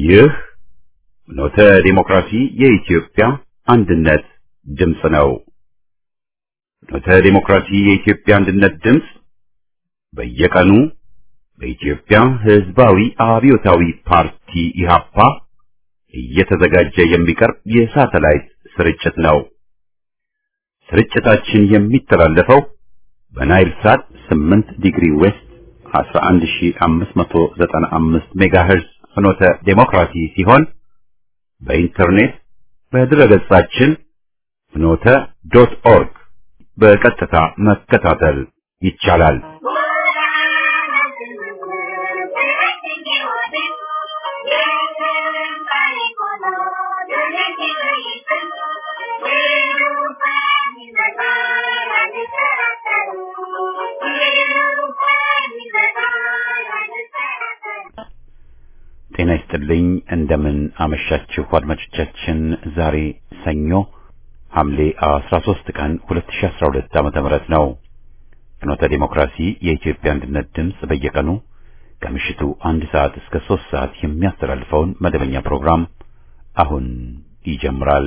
ይህ ኖተ ዲሞክራሲ የኢትዮጵያ አንድነት ድምፅ ነው። ኖተ ዲሞክራሲ የኢትዮጵያ አንድነት ድምፅ በየቀኑ በኢትዮጵያ ሕዝባዊ አብዮታዊ ፓርቲ ኢህአፓ እየተዘጋጀ የሚቀርብ የሳተላይት ስርጭት ነው። ስርጭታችን የሚተላለፈው በናይል ሳት 8 ዲግሪ ዌስት 11595 ሜጋሄርዝ ፍኖተ ዴሞክራሲ ሲሆን በኢንተርኔት በድረገጻችን ፍኖተ ዶት ኦርግ በቀጥታ መከታተል ይቻላል። ጤና ይስጥልኝ። እንደምን አመሻችሁ አድማጮቻችን። ዛሬ ሰኞ ሐምሌ 13 ቀን 2012 ዓመተ ምህረት ነው። ፍኖተ ዲሞክራሲ የኢትዮጵያ አንድነት ድምፅ በየቀኑ ከምሽቱ አንድ ሰዓት እስከ ሶስት ሰዓት የሚያስተላልፈውን መደበኛ ፕሮግራም አሁን ይጀምራል።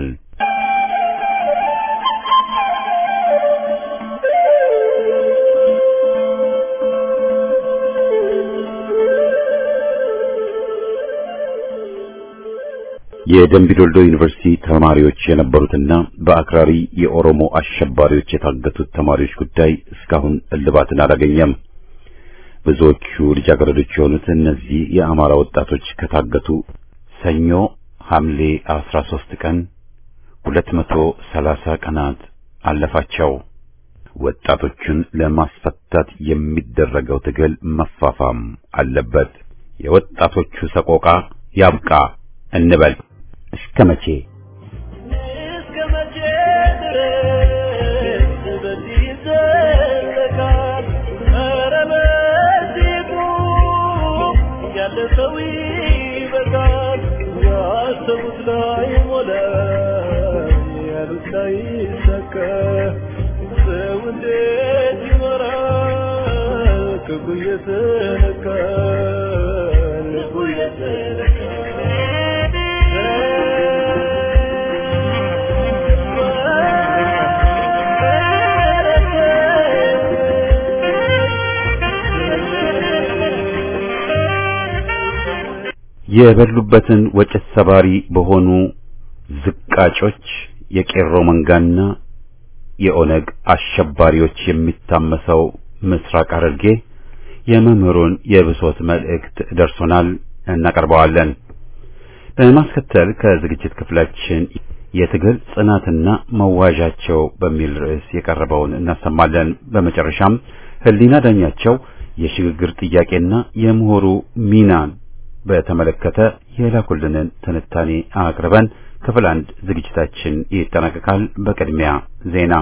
የደምቢዶልዶ ዩኒቨርሲቲ ተማሪዎች የነበሩትና በአክራሪ የኦሮሞ አሸባሪዎች የታገቱት ተማሪዎች ጉዳይ እስካሁን እልባትን አላገኘም። ብዙዎቹ ልጃገረዶች የሆኑት እነዚህ የአማራ ወጣቶች ከታገቱ ሰኞ ሐምሌ 13 ቀን 230 ቀናት አለፋቸው። ወጣቶቹን ለማስፈታት የሚደረገው ትግል መፋፋም አለበት። የወጣቶቹ ሰቆቃ ያብቃ እንበል። እስከ መቼ እስከ መቼ ድረስ በዚህ ይዘለቃል? ኧረ በዚህ ቁም፣ ያለ ሰው ይበቃል። ያሰቡት ላይ ሞላ፣ ያሉት ላይ ይሳካ። ሰው እንዴት ይኖራል? ክፉ እየተነካ ልቡ የበሉበትን ወጭት ሰባሪ በሆኑ ዝቃጮች የቄሮ መንጋና የኦነግ አሸባሪዎች የሚታመሰው ምስራቅ ሐረርጌ የመምህሩን የብሶት መልእክት ደርሶናል፣ እናቀርበዋለን። በማስከተል ከዝግጅት ክፍላችን የትግል ጽናትና መዋዣቸው በሚል ርዕስ የቀረበውን እናሰማለን። በመጨረሻም ሕሊና ዳኛቸው የሽግግር ጥያቄና የምሁሩ ሚናን በተመለከተ የላኩልንን ትንታኔ አቅርበን ክፍል አንድ ዝግጅታችን ይጠናቀቃል። በቅድሚያ ዜና።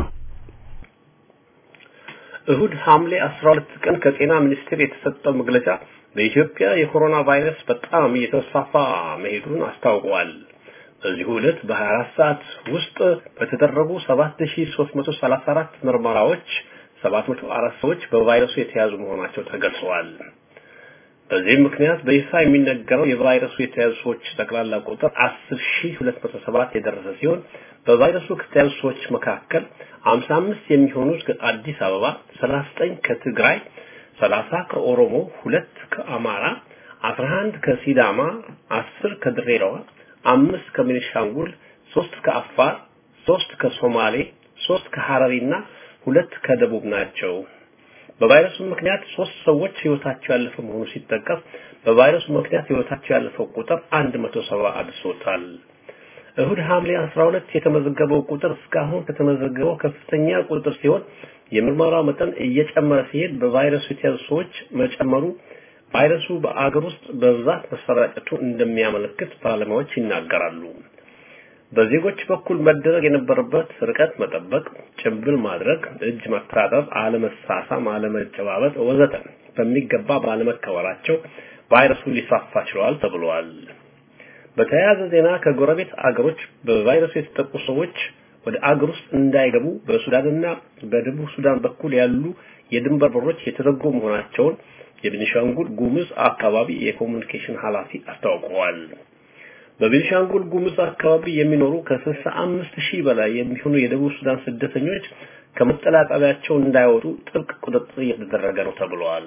እሁድ ሐምሌ 12 ቀን ከጤና ሚኒስቴር የተሰጠው መግለጫ በኢትዮጵያ የኮሮና ቫይረስ በጣም እየተስፋፋ መሄዱን አስታውቋል። በዚሁ ዕለት በ24 ሰዓት ውስጥ በተደረጉ 7334 ምርመራዎች 704 ሰዎች በቫይረሱ የተያዙ መሆናቸው ተገልጸዋል። በዚህም ምክንያት በይፋ የሚነገረው የቫይረሱ የተያዙ ሰዎች ጠቅላላ ቁጥር 10207 የደረሰ ሲሆን በቫይረሱ ከተያዙ ሰዎች መካከል 55 የሚሆኑት ከአዲስ አበባ፣ 39 ከትግራይ፣ 30 ከኦሮሞ፣ ሁለት ከአማራ፣ 11 ከሲዳማ፣ 10 ከድሬዳዋ፣ አምስት ከቤኒሻንጉል፣ ሶስት ከአፋር፣ ሶስት ከሶማሌ፣ ሶስት ከሐረሪና ሁለት ከደቡብ ናቸው። በቫይረሱ ምክንያት ሶስት ሰዎች ህይወታቸው ያለፈ መሆኑ ሲጠቀስ በቫይረሱ ምክንያት ህይወታቸው ያለፈው ቁጥር 170 አድርሶታል። እሁድ ሐምሌ 12 የተመዘገበው ቁጥር እስካሁን ከተመዘገበው ከፍተኛ ቁጥር ሲሆን የምርመራው መጠን እየጨመረ ሲሄድ በቫይረሱ የተያዙ ሰዎች መጨመሩ ቫይረሱ በአገር ውስጥ በብዛት መሰራጨቱ እንደሚያመለክት ባለሙያዎች ይናገራሉ። በዜጎች በኩል መደረግ የነበረበት ርቀት መጠበቅ፣ ጭንብል ማድረግ፣ እጅ መታጠብ፣ አለመሳሳም፣ አለመጨባበጥ ወዘተ በሚገባ ባለመከበራቸው ቫይረሱ ሊስፋፋ ችሏል ተብሏል። በተያያዘ ዜና ከጎረቤት አገሮች በቫይረሱ የተጠቁ ሰዎች ወደ አገር ውስጥ እንዳይገቡ በሱዳንና በደቡብ ሱዳን በኩል ያሉ የድንበር በሮች የተዘጉ መሆናቸውን የቤኒሻንጉል ጉሙዝ አካባቢ የኮሙኒኬሽን ኃላፊ አስታውቀዋል። በቤኒሻንጉል ጉሙዝ አካባቢ የሚኖሩ ከስልሳ አምስት ሺህ በላይ የሚሆኑ የደቡብ ሱዳን ስደተኞች ከመጠለያ ጣቢያቸው እንዳይወጡ ጥብቅ ቁጥጥር እየተደረገ ነው ተብሏል።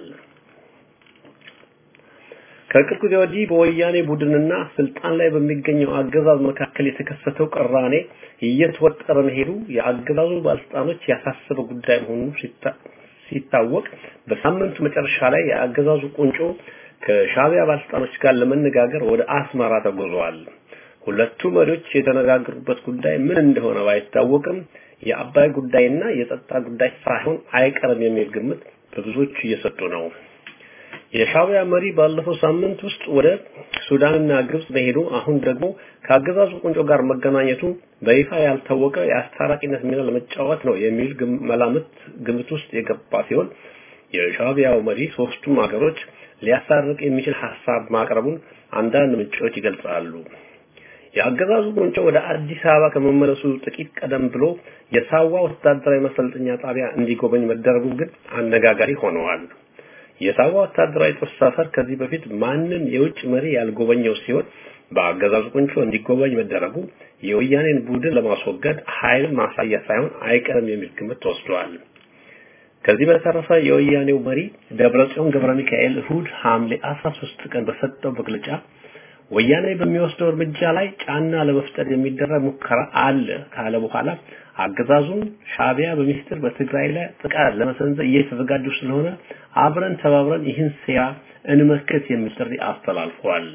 ከቅርብ ጊዜ ወዲህ በወያኔ ቡድንና ስልጣን ላይ በሚገኘው አገዛዝ መካከል የተከሰተው ቅራኔ እየተወጠረ መሄዱ የአገዛዙ ባለስልጣኖች ያሳሰበ ጉዳይ መሆኑ ሲታወቅ በሳምንቱ መጨረሻ ላይ የአገዛዙ ቁንጮ ከሻቢያ ባለስልጣኖች ጋር ለመነጋገር ወደ አስመራ ተጉዘዋል። ሁለቱ መሪዎች የተነጋገሩበት ጉዳይ ምን እንደሆነ ባይታወቅም የአባይ ጉዳይና የጸጥታ ጉዳይ ሳይሆን አይቀርም የሚል ግምት በብዙዎች እየሰጡ ነው። የሻቢያ መሪ ባለፈው ሳምንት ውስጥ ወደ ሱዳንና ግብጽ መሄዱ አሁን ደግሞ ከአገዛዙ ቁንጮ ጋር መገናኘቱ በይፋ ያልታወቀ የአስታራቂነት ሚና ለመጫወት ነው የሚል መላምት ግምት ውስጥ የገባ ሲሆን የሻቢያው መሪ ሶስቱም ሀገሮች ሊያሳርቅ የሚችል ሐሳብ ማቅረቡን አንዳንድ ምንጮች ይገልጻሉ። የአገዛዙ ቁንጮ ወደ አዲስ አበባ ከመመለሱ ጥቂት ቀደም ብሎ የሳዋ ወታደራዊ ማሰልጠኛ ጣቢያ እንዲጎበኝ መደረጉ ግን አነጋጋሪ ሆነዋል። የሳዋ ወታደራዊ ጦር ሰፈር ከዚህ በፊት ማንም የውጭ መሪ ያልጎበኘው ሲሆን በአገዛዙ ቁንጮ እንዲጎበኝ መደረጉ የወያኔን ቡድን ለማስወገድ ኃይል ማሳያ ሳይሆን አይቀርም የሚል ግምት ተወስዷል። ከዚህ በተረፈ የወያኔው መሪ ደብረጽዮን ገብረ ሚካኤል እሁድ ሐምሌ 13 ቀን በሰጠው መግለጫ ወያኔ በሚወስደው እርምጃ ላይ ጫና ለመፍጠር የሚደረግ ሙከራ አለ ካለ በኋላ አገዛዙን ሻቢያ በሚስጥር በትግራይ ላይ ጥቃት ለመሰንዘር እየተዘጋጁ ስለሆነ አብረን ተባብረን ይህን ሴራ እንመክት የሚል ጥሪ አስተላልፏል።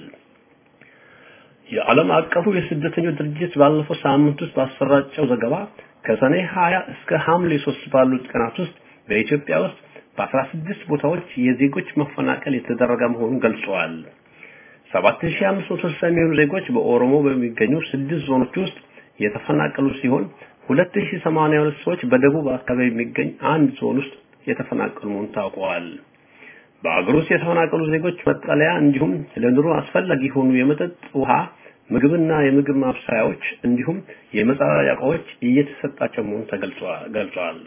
የዓለም አቀፉ የስደተኞች ድርጅት ባለፈው ሳምንት ውስጥ ባሰራጨው ዘገባ ከሰኔ 20 እስከ ሐምሌ 3 ባሉት ቀናት ውስጥ በኢትዮጵያ ውስጥ በ16 ቦታዎች የዜጎች መፈናቀል የተደረገ መሆኑን ገልጸዋል። 7560 የሚሆኑ ዜጎች በኦሮሞ በሚገኙ ስድስት ዞኖች ውስጥ የተፈናቀሉ ሲሆን 2082 ሰዎች በደቡብ አካባቢ የሚገኝ አንድ ዞን ውስጥ የተፈናቀሉ መሆኑን ታውቀዋል። በአገር ውስጥ የተፈናቀሉ ዜጎች መጠለያ እንዲሁም ለኑሮ አስፈላጊ የሆኑ የመጠጥ ውሃ፣ ምግብና የምግብ ማብሰያዎች እንዲሁም የመጸዳጃ ዕቃዎች እየተሰጣቸው መሆኑን ተገልጿል።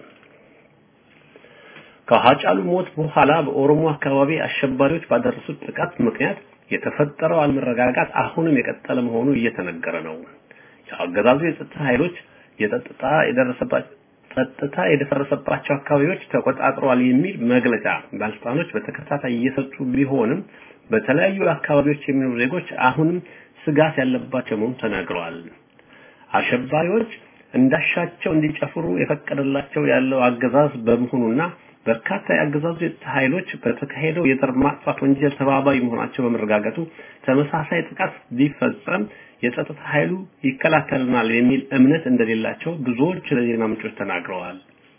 ከሀጫሉ ሞት በኋላ በኦሮሞ አካባቢ አሸባሪዎች ባደረሱት ጥቃት ምክንያት የተፈጠረው አለመረጋጋት አሁንም የቀጠለ መሆኑ እየተነገረ ነው። የአገዛዙ የጸጥታ ኃይሎች የጸጥታ የደረሰባቸው ጸጥታ የደፈረሰባቸው አካባቢዎች ተቆጣጥረዋል የሚል መግለጫ ባለስልጣኖች በተከታታይ እየሰጡ ቢሆንም በተለያዩ አካባቢዎች የሚኖሩ ዜጎች አሁንም ስጋት ያለባቸው መሆኑን ተናግረዋል። አሸባሪዎች እንዳሻቸው እንዲጨፍሩ የፈቀደላቸው ያለው አገዛዝ በመሆኑና በርካታ የአገዛዙ የጸጥታ ኃይሎች በተካሄደው የዘር ማጥፋት ወንጀል ተባባሪ መሆናቸው በመረጋገጡ ተመሳሳይ ጥቃት ቢፈጸም የጸጥታ ኃይሉ ይከላከልናል የሚል እምነት እንደሌላቸው ብዙዎች ለዜና ምንጮች ተናግረዋል።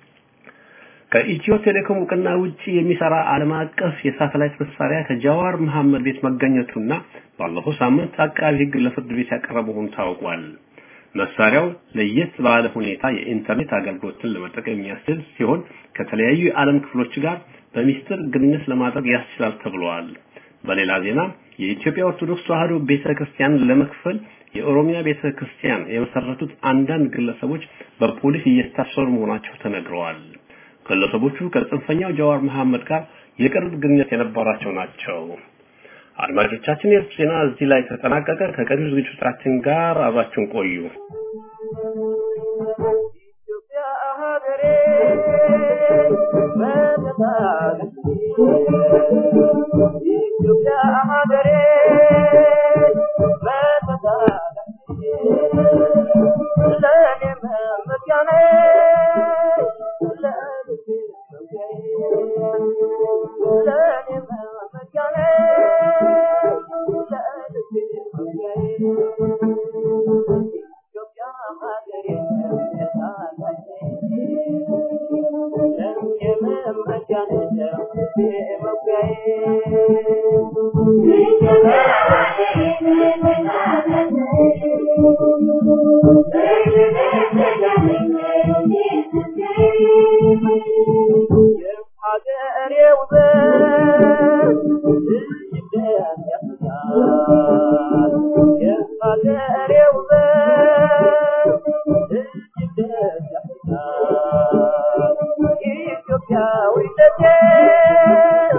ከኢትዮ ቴሌኮም እውቅና ውጪ የሚሰራ ዓለም አቀፍ የሳተላይት መሳሪያ ከጃዋር መሐመድ ቤት መገኘቱና ባለፈው ሳምንት አቃቢ ሕግ ለፍርድ ቤት ያቀረበ መሆኑ ታውቋል። መሳሪያው ለየት ባለ ሁኔታ የኢንተርኔት አገልግሎትን ለመጠቀም የሚያስችል ሲሆን ከተለያዩ የዓለም ክፍሎች ጋር በሚስጥር ግንኙነት ለማድረግ ያስችላል ተብሏል። በሌላ ዜና የኢትዮጵያ ኦርቶዶክስ ተዋሕዶ ቤተክርስቲያን ለመክፈል የኦሮሚያ ቤተክርስቲያን የመሰረቱት አንዳንድ ግለሰቦች በፖሊስ እየታሰሩ መሆናቸው ተነግረዋል። ግለሰቦቹ ከጽንፈኛው ጀዋር መሐመድ ጋር የቅርብ ግንኙነት የነበራቸው ናቸው። አድማጮቻችን የዕለቱ ዜና እዚህ ላይ ተጠናቀቀ። ከቀሪው ዝግጅቶቻችን ጋር አብራችሁን ቆዩ።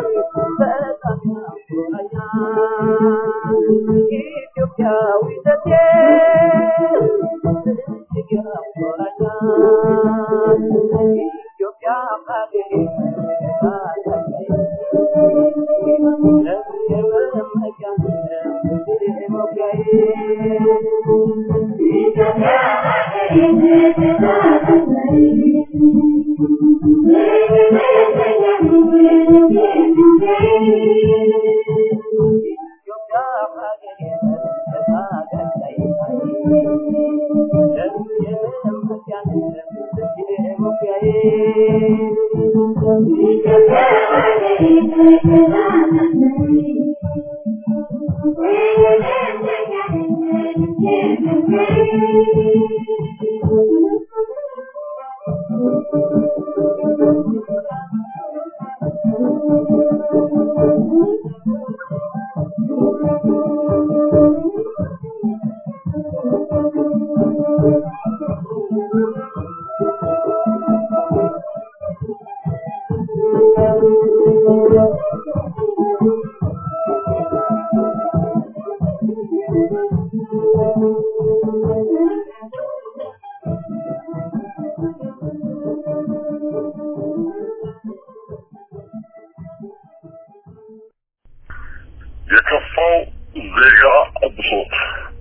ኢትዮጵያዊነቴ የከፋው ዜጋ ብሶት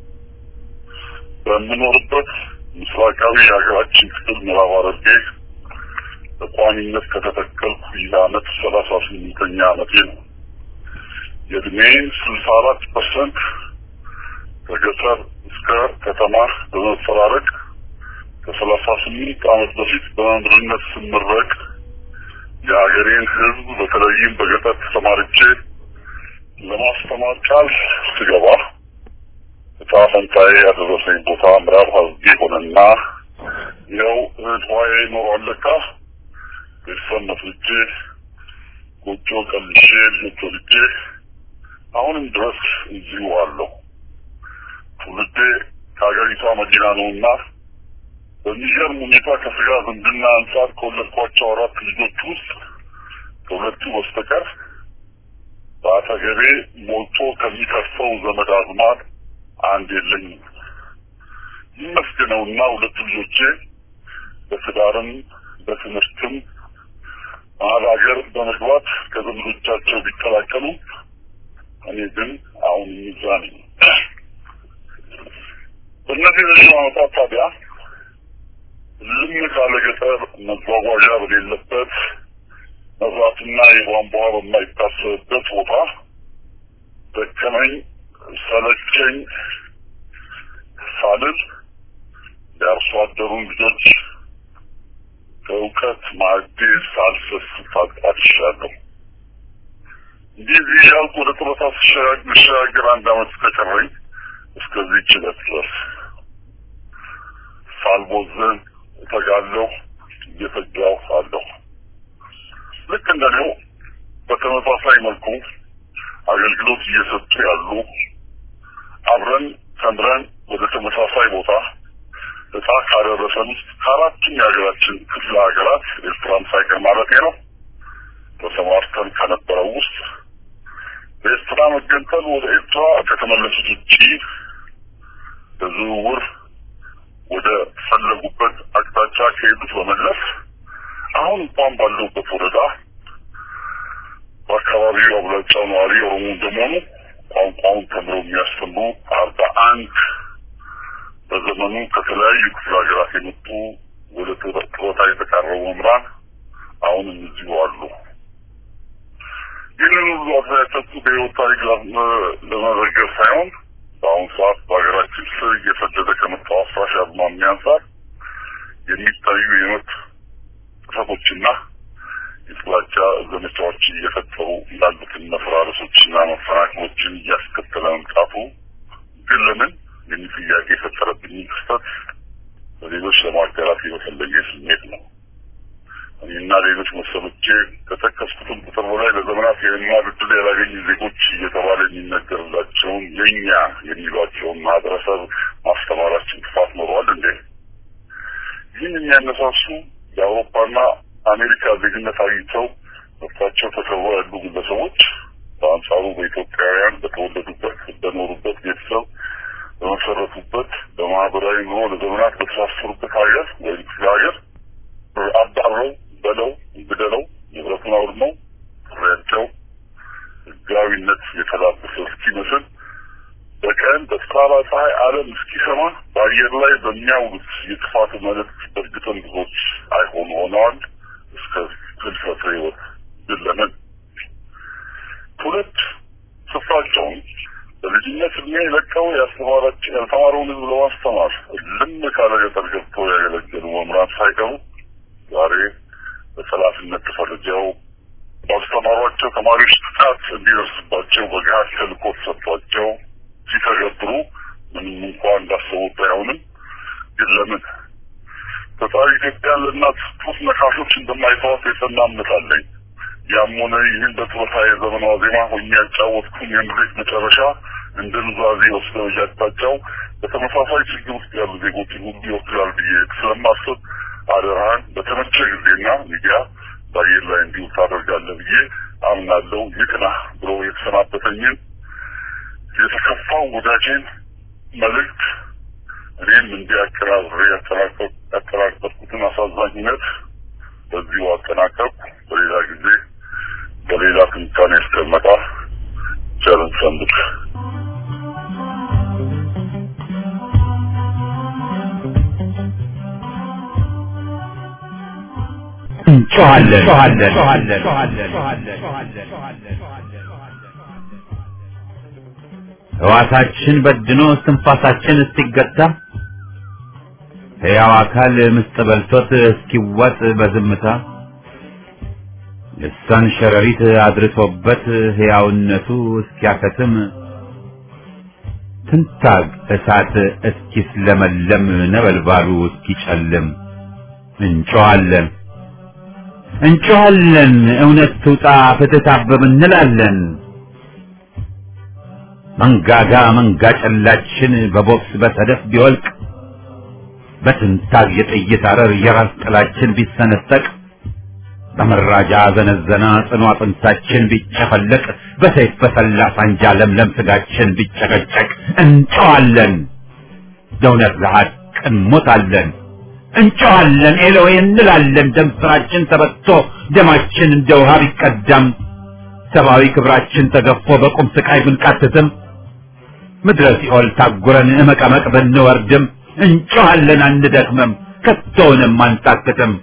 በምኖርበት ምስራቃዊ የሀገራችን ክፍል ምዕራብ ሐረርጌ በቋሚነት ከተተከልኩ ይህ ዓመት ሰላሳ ስምንተኛ ዓመቴ ነው። የእድሜን ስልሳ አራት ፐርሰንት ከገጠር እስከ ከተማ በመፈራረቅ ከሰላሳ ስምንት ዓመት በፊት በመምህርነት ስመረቅ የሀገሬን ሕዝብ በተለይም በገጠር ተሰማርቼ ለማስተማር ቃል ስገባ እጣ ፈንታዬ ያደረሰኝ ቦታ ምዕራብ ሐረርጌ ሆነና ይኸው እህት ዋዬ ኖሯል ለካ ቤተሰብ መስርቼ ጎጆ ቀልሼ ልጆች ወልጄ አሁንም ድረስ እዚሁ አለሁ። ትውልዴ ከሀገሪቷ መዲና ነውና በሚገርም ሁኔታ ከስጋ ዝምድና አንጻር ከወለድኳቸው አራት ልጆች ውስጥ ከሁለቱ በስተቀር በአጠገቤ ሞልቶ ከሚከርፈው ዘመድ አዝማድ አንድ የለኝም። ይመስገነውና ሁለቱ ልጆቼ በትዳርም በትምህርትም መሀል ሀገር በመግባት ከዘመዶቻቸው ቢቀላቀሉ እኔ ግን አሁን እዛ ነኝ። በእነዚህ ረዥም ዓመታት ታዲያ ልም ካለ ገጠር መጓጓዣ በሌለበት መብራትና የቧንቧ በማይታሰብበት ቦታ ደከመኝ ሰለቸኝ ሳልል የአርሶ አደሩን ልጆች ከእውቀት ማዕዴ ሳልሰስት አድሻለሁ። እንዲህ እዚህ እያልኩ ወደ ጡረታ ስሸጋገር አንድ ዓመት እስከቀረኝ እስከዚህ ችለት ድረስ ሳልቦዝን እተጋለሁ፣ እየተጋሁ አለሁ። ልክ እንደኔው በተመሳሳይ መልኩ አገልግሎት እየሰጡ ያሉ አብረን ተምረን ወደ ተመሳሳይ ቦታ እጣ ካደረሰን ውስጥ ከአራቱም የሀገራችን ክፍለ ሀገራት ኤርትራም ሳይቀር ማለት ነው ተሰማርተን ከነበረው ውስጥ በኤርትራ መገንጠል ወደ ኤርትራ ከተመለሱት ውጪ በዝውውር ወደ ፈለጉበት አቅጣጫ ከሄዱት በመለስ አሁን እንኳን ባለሁበት ወረዳ በአካባቢው አብላጫው ነዋሪ ኦሮሞ እንደመሆኑ ቋንቋውን ተምረው የሚያስተምሩ አርባ አንድ በዘመኑ ከተለያዩ ክፍለ ሀገራት የመጡ ወደ ጡረታ የተቃረቡ መምህራን አሁንም እዚሁ አሉ። ይህንን ሁሉ አስተያየቶቹ በሕይወት ታሪክ ለመዘገብ ሳይሆን በአሁኑ ሰዓት በሀገራችን ስር እየሰደደ ከመጣው አፍራሽ አዝማሚያ አንጻር የሚታዩ የመብት ጥሰቶችና የጥላቻ ዘመቻዎች እየፈጠሩ ያሉትን መፈራረሶችና መፈናቀሎችን እያስከተለ መምጣቱ ግን ለምን የሚል ጥያቄ የፈጠረብኝ ክስተት በሌሎች ለማጋራት የመፈለጌ ስሜት ነው። እኔና ሌሎች መሰሎቼ ከጠቀስኩትም ቁጥር በላይ ለዘመናት የመማር ዕድል ያላገኙ ዜጎች እየተባለ የሚነገርላቸውን የኛ የሚሏቸውን ማህበረሰብ ማስተማራችን ጥፋት ኖረዋል እንዴ? ይህን የሚያነሳሱ የአውሮፓና አሜሪካ ዜግነት አግኝተው መብታቸው ተከብሮ ያሉ ግለሰቦች በአንጻሩ በኢትዮጵያውያን በተወለዱበት በኖሩበት ቤተሰብ በመሰረቱበት በማህበራዊ ኑሮ ለዘመናት በተሳሰሩበት ሀገር ወይም ክፍለ ሀገር አባረው በለው ግደለው ስራቸውን አውድመው ጥሪያቸው ህጋዊነት የተላበሰ እስኪመስል በቀን በጠራራ ፀሐይ ዓለም እስኪሰማ በአየር ላይ በሚያውሉት የጥፋት መልእክት በእርግጥም ብዙዎች አይሆኑ ሆነዋል። እስከ ህልፈተ ህይወት ግን ለምን ትውልድ ስፍራቸውን በልጅነት እድሜ ለቀው ያስተማራቸው ያልተማረውን ህዝብ ለማስተማር ልም ካለ ገጠር ገብተው ያገለገሉ መምህራን ሳይቀሩ ዛሬ በጠላትነት ተፈርጀው ባስተማሯቸው ተማሪዎች ጥቃት እንዲደርስባቸው በገሃድ ተልእኮ ተሰጥቷቸው ሲተገብሩ ምንም እንኳን እንዳሰቡት ባይሆንም ግን ለምን ፈጣሪ ኢትዮጵያን ለእናት ጡት ነካሾች እንደማይተዋት የጸና እምነት አለኝ። ያም ሆነ ይህን በጡረታ የዘመን ዋዜማ ሆኜ ያጫወትኩን የምድሪት መጨረሻ እንደ ኑዛዜ ወስደው እያቅጣጫው በተመሳሳይ ችግር ውስጥ ያሉ ዜጎችን ሁሉ ይወክላል ብዬ ስለማስብ አደራህን በተመቸ ጊዜና ሚዲያ በአየር ላይ እንዲሁ ታደርጋለህ ብዬ አምናለሁ። ይቅና ብሎ የተሰናበተኝን የተከፋው ወዳጄን መልእክት እኔም እንዲያቀራብሬ ያጠናቀቅኩትን አሳዛኝነት በዚሁ አጠናቀቅኩ። በሌላ ጊዜ በሌላ ትንታኔ እስከመጣ ቸርን ሰንብት። ሕዋሳችን በድኖ እስትንፋሳችን እስኪገታ ሕያው አካል ምስጥ በልቶት እስኪዋጥ በዝምታ ልሳን ሸረሪት አድርሶበት ሕያውነቱ እስኪያከትም ትንታግ እሳት እስኪስለመለም ነበልባሉ እስኪጨልም እንጮኻለን እንጮኻለን እውነት ትውጣ ፍትህ ታብብ እንላለን። መንጋጋ መንጋ ጨላችን በቦክስ በሰደፍ ቢወልቅ በትንታግ የጥይት አረር የራስ ጥላችን ቢሰነጠቅ በመራጃ ዘነዘና ጽኑ አጥንታችን ቢጨፈለቅ በሰይፍ በሰላ ሳንጃ ለምለም ስጋችን ቢጨቀጨቅ እንጨዋለን፣ ለእውነት ለሐቅ እንሞታለን። እንጨዋለን ኤሎዌ እንላለን። ደም ስራችን ተበቶ ደማችን እንደ ውሃ ቢቀዳም ሰብአዊ ክብራችን ተገፎ በቁም ስቃይ ብንቃትትም ምድረ ሲኦል ታጉረን እመቀመቅ ብንወርድም እንጮኻለን አንደክምም፣ ከቶውንም አንታክትም።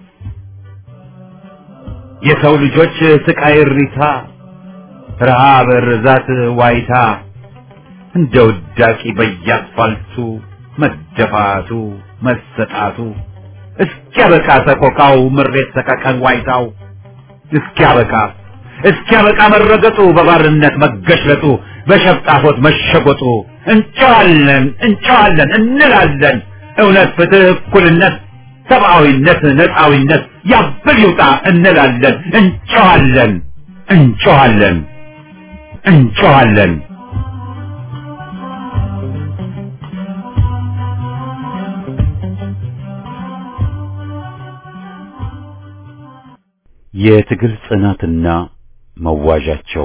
የሰው ልጆች ስቃይ እሪታ፣ ረሃብ፣ ርዛት፣ ዋይታ እንደ ውዳቂ በየአስፋልቱ መደፋቱ መሰጣቱ እስኪያበቃ ሰቆቃው ምሬት ሰቀቀን ዋይታው እስኪያበቃ እስኪያበቃ መረገጡ በባርነት መገሽለጡ በሸፍጣፎት መሸጎጡ እንጨዋለን እንጨዋለን እንላለን እውነት ፍትህ እኩልነት ሰብአዊነት ነፃዊነት ያብል ይውጣ እንላለን እንጨዋለን እንጨዋለን እንጨዋለን የትግል ጽናትና መዋዣቸው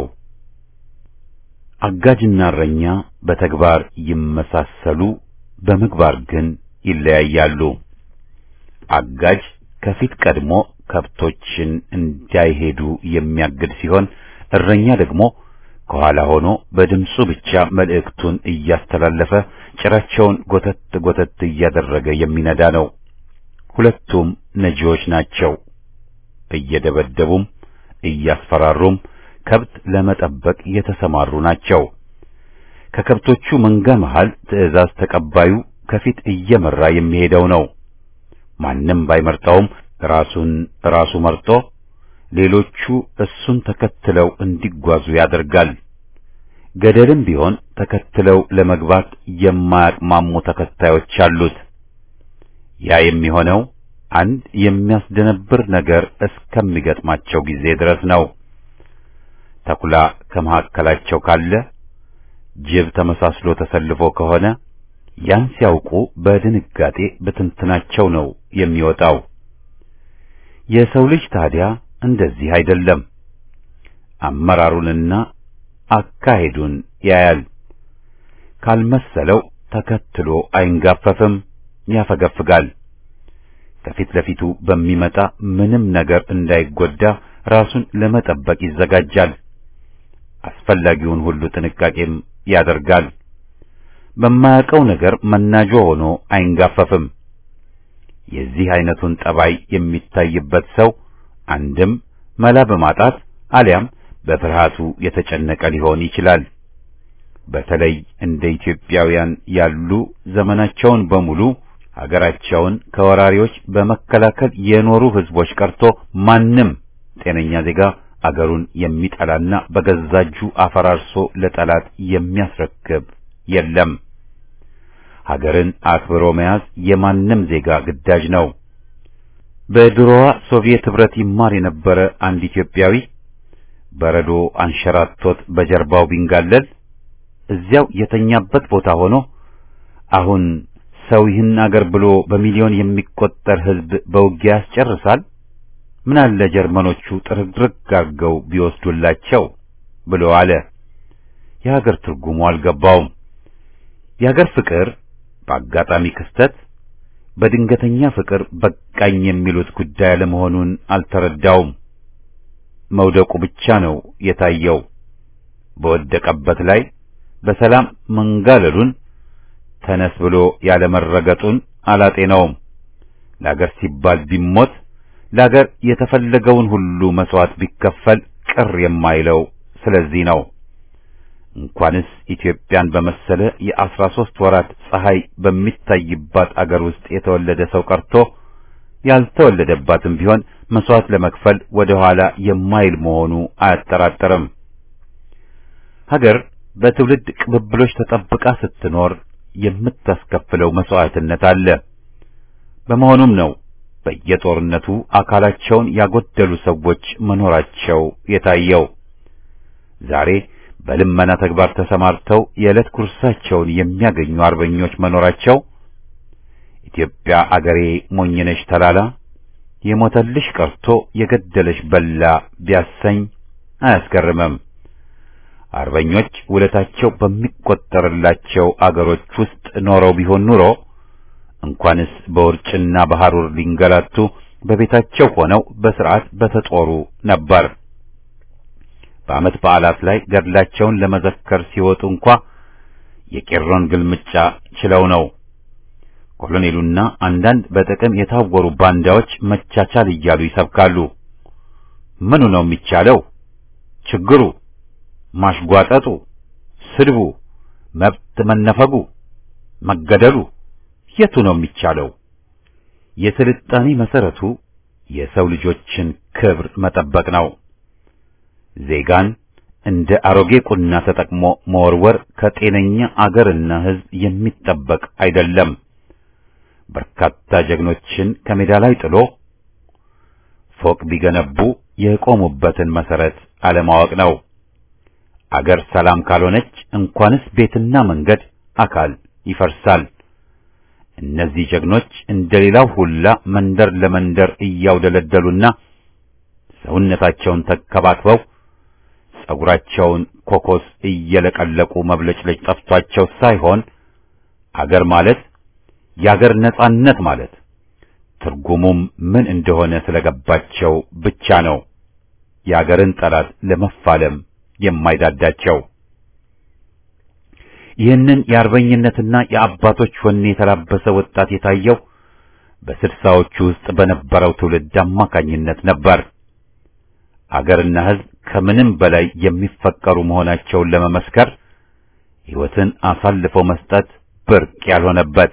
አጋጅና እረኛ በተግባር ይመሳሰሉ፣ በምግባር ግን ይለያያሉ። አጋጅ ከፊት ቀድሞ ከብቶችን እንዳይሄዱ የሚያግድ ሲሆን፣ እረኛ ደግሞ ከኋላ ሆኖ በድምፁ ብቻ መልእክቱን እያስተላለፈ ጭራቸውን ጎተት ጎተት እያደረገ የሚነዳ ነው። ሁለቱም ነጂዎች ናቸው። እየደበደቡም እያስፈራሩም ከብት ለመጠበቅ የተሰማሩ ናቸው። ከከብቶቹ መንጋ መሃል ትዕዛዝ ተቀባዩ ከፊት እየመራ የሚሄደው ነው። ማንም ባይመርጠውም ራሱን ራሱ መርጦ ሌሎቹ እሱን ተከትለው እንዲጓዙ ያደርጋል። ገደልም ቢሆን ተከትለው ለመግባት የማያቅማሙ ተከታዮች አሉት። ያ የሚሆነው አንድ የሚያስደነብር ነገር እስከሚገጥማቸው ጊዜ ድረስ ነው። ተኩላ ከመካከላቸው ካለ፣ ጅብ ተመሳስሎ ተሰልፎ ከሆነ ያን ሲያውቁ በድንጋጤ በትንትናቸው ነው የሚወጣው። የሰው ልጅ ታዲያ እንደዚህ አይደለም። አመራሩንና አካሄዱን ያያል። ካልመሰለው ተከትሎ አይንጋፈፍም፣ ያፈገፍጋል። ከፊት ለፊቱ በሚመጣ ምንም ነገር እንዳይጎዳ ራሱን ለመጠበቅ ይዘጋጃል። አስፈላጊውን ሁሉ ጥንቃቄም ያደርጋል። በማያውቀው ነገር መናጆ ሆኖ አይንጋፈፍም። የዚህ አይነቱን ጠባይ የሚታይበት ሰው አንድም መላ በማጣት አሊያም በፍርሃቱ የተጨነቀ ሊሆን ይችላል። በተለይ እንደ ኢትዮጵያውያን ያሉ ዘመናቸውን በሙሉ ሀገራቸውን ከወራሪዎች በመከላከል የኖሩ ህዝቦች ቀርቶ ማንም ጤነኛ ዜጋ አገሩን የሚጠላና በገዛጁ አፈራርሶ ለጠላት የሚያስረክብ የለም። ሀገርን አክብሮ መያዝ የማንም ዜጋ ግዳጅ ነው። በድሮዋ ሶቪየት ህብረት ይማር የነበረ አንድ ኢትዮጵያዊ በረዶ አንሸራቶት በጀርባው ቢንጋለል እዚያው የተኛበት ቦታ ሆኖ አሁን ሰው ይህን አገር ብሎ በሚሊዮን የሚቆጠር ህዝብ በውጊያ ያስጨርሳል? ምን አለ ጀርመኖቹ ጥርግርግ አድርገው ቢወስዱላቸው ብሎ አለ። የሀገር ትርጉሙ አልገባውም። የሀገር ፍቅር በአጋጣሚ ክስተት በድንገተኛ ፍቅር በቃኝ የሚሉት ጉዳይ አለመሆኑን አልተረዳውም። መውደቁ ብቻ ነው የታየው። በወደቀበት ላይ በሰላም መንጋለሉን ተነስ ብሎ ያለመረገጡን አላጤነውም። ለአገር ሲባል ቢሞት ለአገር የተፈለገውን ሁሉ መስዋዕት ቢከፈል ቅር የማይለው ስለዚህ ነው። እንኳንስ ኢትዮጵያን በመሰለ የአስራ ሦስት ወራት ፀሐይ በሚታይባት አገር ውስጥ የተወለደ ሰው ቀርቶ ያልተወለደባትም ቢሆን መስዋዕት ለመክፈል ወደ ኋላ የማይል መሆኑ አያጠራጥርም። ሀገር በትውልድ ቅብብሎች ተጠብቃ ስትኖር የምታስከፍለው መስዋዕትነት አለ። በመሆኑም ነው በየጦርነቱ አካላቸውን ያጎደሉ ሰዎች መኖራቸው የታየው። ዛሬ በልመና ተግባር ተሰማርተው የዕለት ጉርሳቸውን የሚያገኙ አርበኞች መኖራቸው ኢትዮጵያ አገሬ ሞኝነሽ ተላላ የሞተልሽ ቀርቶ የገደለሽ በላ ቢያሰኝ አያስገርምም። አርበኞች ውለታቸው በሚቆጠርላቸው አገሮች ውስጥ ኖረው ቢሆን ኑሮ እንኳንስ በውርጭና በሐሩር ሊንገላቱ በቤታቸው ሆነው በስርዓት በተጦሩ ነበር። በዓመት በዓላት ላይ ገድላቸውን ለመዘከር ሲወጡ እንኳ የቄሮን ግልምጫ ችለው ነው። ኮሎኔሉና አንዳንድ በጥቅም የታወሩ ባንዳዎች መቻቻል እያሉ ይሰብካሉ። ምኑ ነው የሚቻለው? ችግሩ ማሽጓጠጡ፣ ስድቡ፣ መብት መነፈጉ፣ መገደሉ የቱ ነው የሚቻለው? የስልጣኔ መሰረቱ የሰው ልጆችን ክብር መጠበቅ ነው። ዜጋን እንደ አሮጌ ቁና ተጠቅሞ መወርወር ከጤነኛ አገርና ሕዝብ የሚጠበቅ አይደለም። በርካታ ጀግኖችን ከሜዳ ላይ ጥሎ ፎቅ ቢገነቡ የቆሙበትን መሰረት አለማወቅ ነው። አገር ሰላም ካልሆነች እንኳንስ ቤትና መንገድ አካል ይፈርሳል። እነዚህ ጀግኖች እንደሌላው ሁላ መንደር ለመንደር እያውደለደሉና ሰውነታቸውን ተከባክበው ጸጉራቸውን ኮኮስ እየለቀለቁ መብለጭለጭ ጠፍቷቸው ሳይሆን አገር ማለት የአገር ነጻነት ማለት ትርጉሙም ምን እንደሆነ ስለገባቸው ብቻ ነው የአገርን ጠላት ለመፋለም የማይዳዳቸው። ይህንን የአርበኝነትና የአባቶች ወኔ የተላበሰ ወጣት የታየው በስልሳዎቹ ውስጥ በነበረው ትውልድ አማካኝነት ነበር። አገርና ሕዝብ ከምንም በላይ የሚፈቀሩ መሆናቸውን ለመመስከር ሕይወትን አሳልፈው መስጠት ብርቅ ያልሆነበት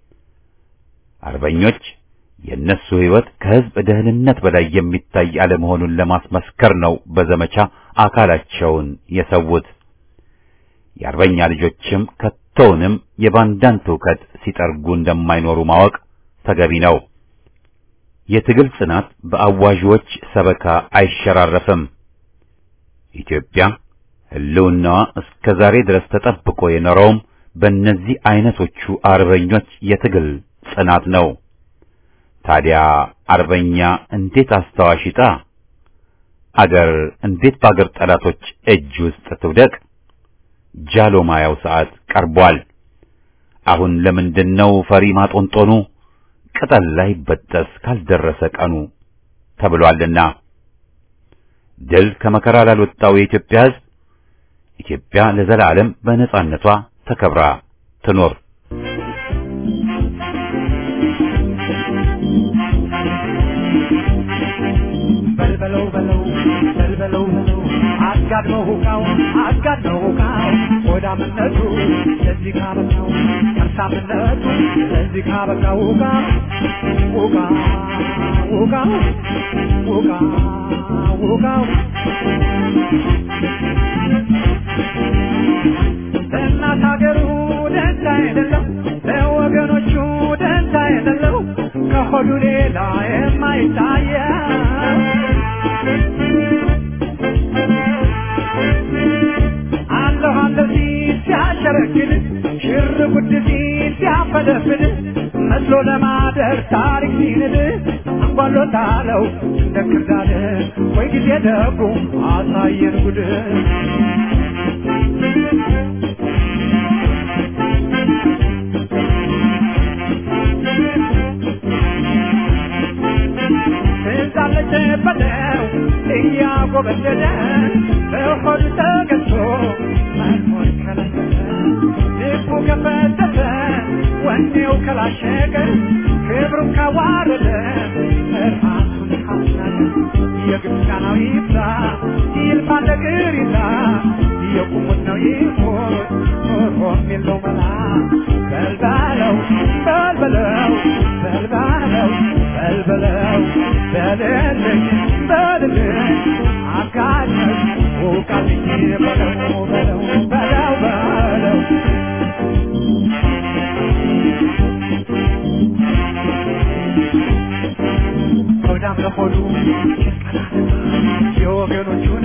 አርበኞች የእነሱ ሕይወት ከሕዝብ ደህንነት በላይ የሚታይ አለመሆኑን ለማስመስከር ነው በዘመቻ አካላቸውን የሰዉት። የአርበኛ ልጆችም ከቶውንም የባንዳን ትውከት ሲጠርጉ እንደማይኖሩ ማወቅ ተገቢ ነው። የትግል ጽናት በአዋዦች ሰበካ አይሸራረፍም። ኢትዮጵያ ሕልውናዋ እስከ ዛሬ ድረስ ተጠብቆ የኖረውም በእነዚህ አይነቶቹ አርበኞች የትግል ጽናት ነው። ታዲያ አርበኛ እንዴት አስታዋሽ ይጣ? አገር እንዴት በአገር ጠላቶች እጅ ውስጥ ትውደቅ? ጃሎ ማያው ሰዓት ቀርቧል። አሁን ለምንድነው ፈሪ ማጦንጦኑ? ቅጠል ላይ በጠስ ካልደረሰ ቀኑ ተብሏልና ድል ከመከራ ላልወጣው የኢትዮጵያ ሕዝብ ኢትዮጵያ ለዘላለም በነጻነቷ ተከብራ ትኖር። በልበለው በለው በልበለው በለው አጋድመው ሁቃው አጋድመው ሁቃው ሆዳምነቱ ለዚህ ካበቃው ከርሳምነቱ ለዚህ ካበቃው ሁቃ ሁቃ ሁቃ ሁቃ ሁቃው ለእናት ሀገሩ ደንታ የሌለው ለወገኖቹ ደንታ የሌለው ከሆዱ ሌላ የማይታየው አለሁ አለሁ ሲል ሲያሸረግድ ሽር ጉድ ሲል ሲያፈደፍድ መስሎ ለማደር ታሪክ ሲንድ አንጓሎታለው እንደ ክርዳድ ወይ ጊዜ ደጉ አሳየን ጉድ ትዛለች በለው እያጎበደደ በሆዱ ተገዝቶ መኖር ከለከለ ልቡ ከፈተተ ወኔው ከላሸቀ ክብሩን ካዋረደ ራሱን ካስናቀ የግብፃናው ይብዛ ይልፋ ነገር ይዛ የቁሙት ነው ይሞት ኖሮም የለው መላ በልባለው በልበለው በልባለው በልበለው በልልኝ በልልኝ አጋኘሽ ውቃልኝ በለው በለው በለው በለው ሆዳም ለሆዱ የወገኖቹን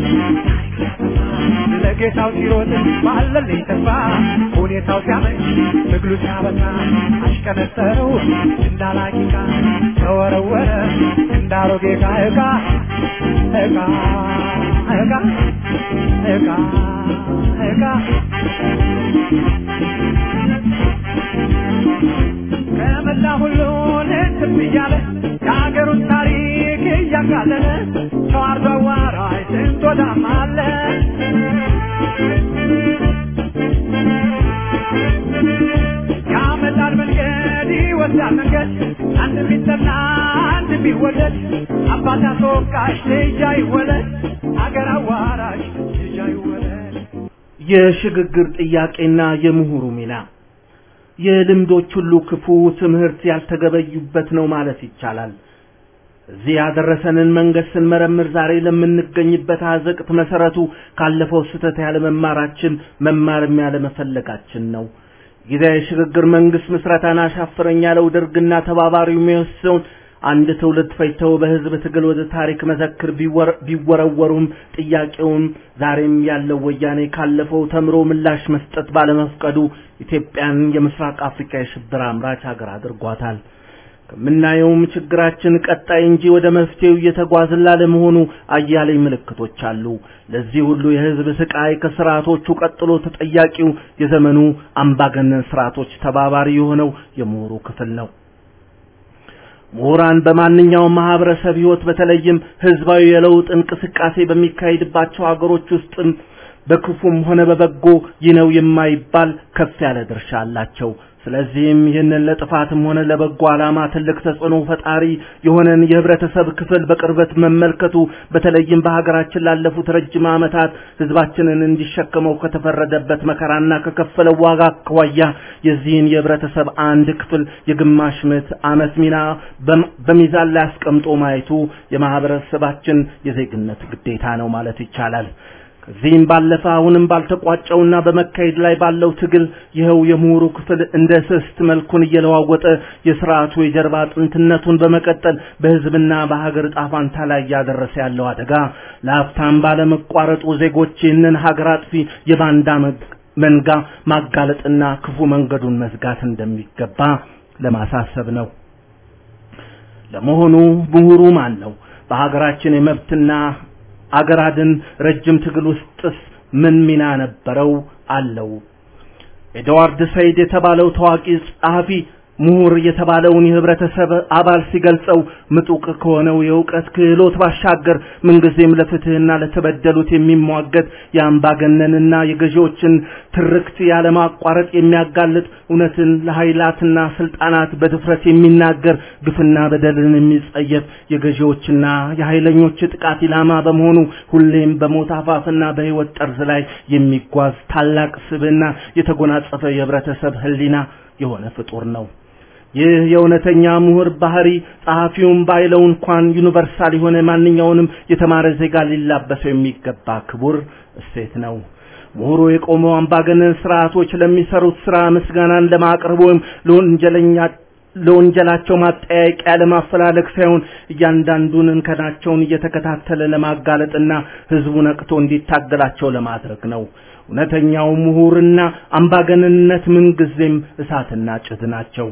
ለጌታው ሲሮጥ ባለልኝ ተስፋ ሁኔታው ሲያመች ትግሉ ሲያበቃ አሽቀነጠረው እንዳላቂቃ ተወረወረ እንዳሮጌ ዕቃ ዕቃ ዕቃ ዕቃ ዕቃ ዕቃ ከመላ ሁሉን እንትም እያለ የሀገሩን ታሪክ እያቃለለ ተዋርዶ አዋራጅ ስንት ወዳም አለ ያመጣል መንገድ ይወስዳል መንገድ አንድ ቢጠላ አንድ ቢወደድ አባት አስወቃሽ ልጅ አይወለድ አገር አዋራሽ ልጅ አይወለድ የሽግግር ጥያቄና የምሁሩ ሚና የልምዶች ሁሉ ክፉ ትምህርት ያልተገበዩበት ነው ማለት ይቻላል። እዚህ ያደረሰንን መንገድ ስንመረምር ዛሬ ለምንገኝበት አዘቅት መሰረቱ ካለፈው ስህተት ያለመማራችን መማርም ያለመፈለጋችን ነው። ጊዜያዊ የሽግግር መንግስት ምስረታን አሻፍረኝ ያለው ደርግና ተባባሪው የሚወስነውን አንድ ትውልድ ፈጅተው በህዝብ ትግል ወደ ታሪክ መዘክር ቢወረወሩም ጥያቄውም ዛሬም ያለው ወያኔ ካለፈው ተምሮ ምላሽ መስጠት ባለመፍቀዱ ኢትዮጵያን የምስራቅ አፍሪካ የሽብር አምራች ሀገር አድርጓታል። ከምናየውም ችግራችን ቀጣይ እንጂ ወደ መፍትሄው እየተጓዝን ላለመሆኑ አያሌ ምልክቶች አሉ። ለዚህ ሁሉ የህዝብ ስቃይ ከስርዓቶቹ ቀጥሎ ተጠያቂው የዘመኑ አምባገነን ስርዓቶች ተባባሪ የሆነው የምሁሩ ክፍል ነው። ምሁራን በማንኛውም ማህበረሰብ ህይወት በተለይም ህዝባዊ የለውጥ እንቅስቃሴ በሚካሄድባቸው ሀገሮች ውስጥም በክፉም ሆነ በበጎ ይህ ነው የማይባል ከፍ ያለ ድርሻ አላቸው። ስለዚህም ይህንን ለጥፋትም ሆነ ለበጎ ዓላማ ትልቅ ተጽዕኖ ፈጣሪ የሆነን የህብረተሰብ ክፍል በቅርበት መመልከቱ በተለይም በሀገራችን ላለፉት ረጅም ዓመታት ህዝባችንን እንዲሸከመው ከተፈረደበት መከራና ከከፈለው ዋጋ አኳያ የዚህን የህብረተሰብ አንድ ክፍል የግማሽ ምዕተ ዓመት ሚና በሚዛን ላይ አስቀምጦ ማየቱ የማህበረሰባችን የዜግነት ግዴታ ነው ማለት ይቻላል። ከዚህም ባለፈ አሁንም ባልተቋጨውና በመካሄድ ላይ ባለው ትግል ይኸው የምሁሩ ክፍል እንደ ስስት መልኩን እየለዋወጠ የስርዓቱ የጀርባ አጥንትነቱን በመቀጠል በህዝብና በሀገር ዕጣ ፈንታ ላይ እያደረሰ ያለው አደጋ ለሀብታም ባለመቋረጡ ዜጎች ይህንን ሀገር አጥፊ የባንዳ መንጋ ማጋለጥና ክፉ መንገዱን መዝጋት እንደሚገባ ለማሳሰብ ነው። ለመሆኑ ምሁሩ ማን ነው? በሀገራችን የመብትና አገራድን ረጅም ትግል ውስጥስ ምን ሚና ነበረው አለው? ኤድዋርድ ሰይድ የተባለው ታዋቂ ጸሐፊ ምሁር የተባለውን የህብረተሰብ አባል ሲገልጸው ምጡቅ ከሆነው የእውቀት ክህሎት ባሻገር ምንጊዜም ለፍትህና ለተበደሉት የሚሟገት የአምባገነንና የገዢዎችን ትርክት ያለማቋረጥ የሚያጋልጥ እውነትን ለኃይላትና ስልጣናት በድፍረት የሚናገር ግፍና በደልን የሚጸየፍ የገዢዎችና የኃይለኞች ጥቃት ኢላማ በመሆኑ ሁሌም በሞት አፋፍና በህይወት ጠርዝ ላይ የሚጓዝ ታላቅ ስብዕና የተጎናጸፈ የህብረተሰብ ህሊና የሆነ ፍጡር ነው። ይህ የእውነተኛ ምሁር ባህሪ ጸሐፊውን ባይለው እንኳን ዩኒቨርሳል የሆነ ማንኛውንም የተማረ ዜጋ ሊላበሰው የሚገባ ክቡር እሴት ነው። ምሁሩ የቆመው አምባገነን ስርዓቶች ለሚሰሩት ስራ ምስጋናን ለማቅረብ ወይም ለወንጀለኛ ለወንጀላቸው ማጠያቂያ ለማፈላለግ ሳይሆን እያንዳንዱን እንከናቸውን እየተከታተለ ለማጋለጥና ህዝቡ ነቅቶ እንዲታገላቸው ለማድረግ ነው። እውነተኛው ምሁርና አምባገነንነት ምንጊዜም እሳትና ጭድ ናቸው።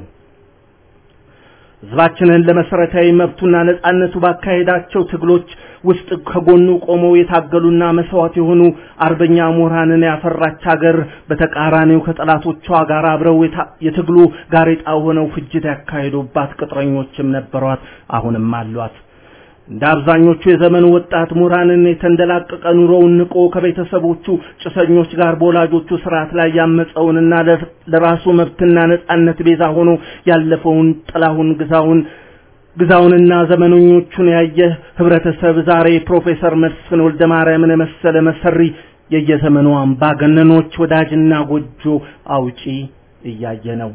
ህዝባችንን ለመሰረታዊ መብቱና ነጻነቱ ባካሄዳቸው ትግሎች ውስጥ ከጎኑ ቆመው የታገሉና መስዋዕት የሆኑ አርበኛ ምሁራንን ያፈራች ሀገር በተቃራኒው ከጠላቶቿ ጋር አብረው የትግሉ ጋሬጣ ሆነው ፍጅት ያካሄዱባት ቅጥረኞችም ነበሯት፣ አሁንም አሏት። እንደ አብዛኞቹ የዘመኑ ወጣት ምሁራንን የተንደላቀቀ ኑሮውን ንቆ ከቤተሰቦቹ ጭሰኞች ጋር በወላጆቹ ስርዓት ላይ ያመፀውንና ለራሱ መብትና ነጻነት ቤዛ ሆኖ ያለፈውን ጥላሁን ግዛውን ግዛውንና ዘመነኞቹን ያየ ህብረተሰብ ዛሬ ፕሮፌሰር መስፍን ወልደ ማርያምን የመሰለ መሰሪ የየዘመኑ አምባገነኖች ወዳጅና ጎጆ አውጪ እያየ ነው።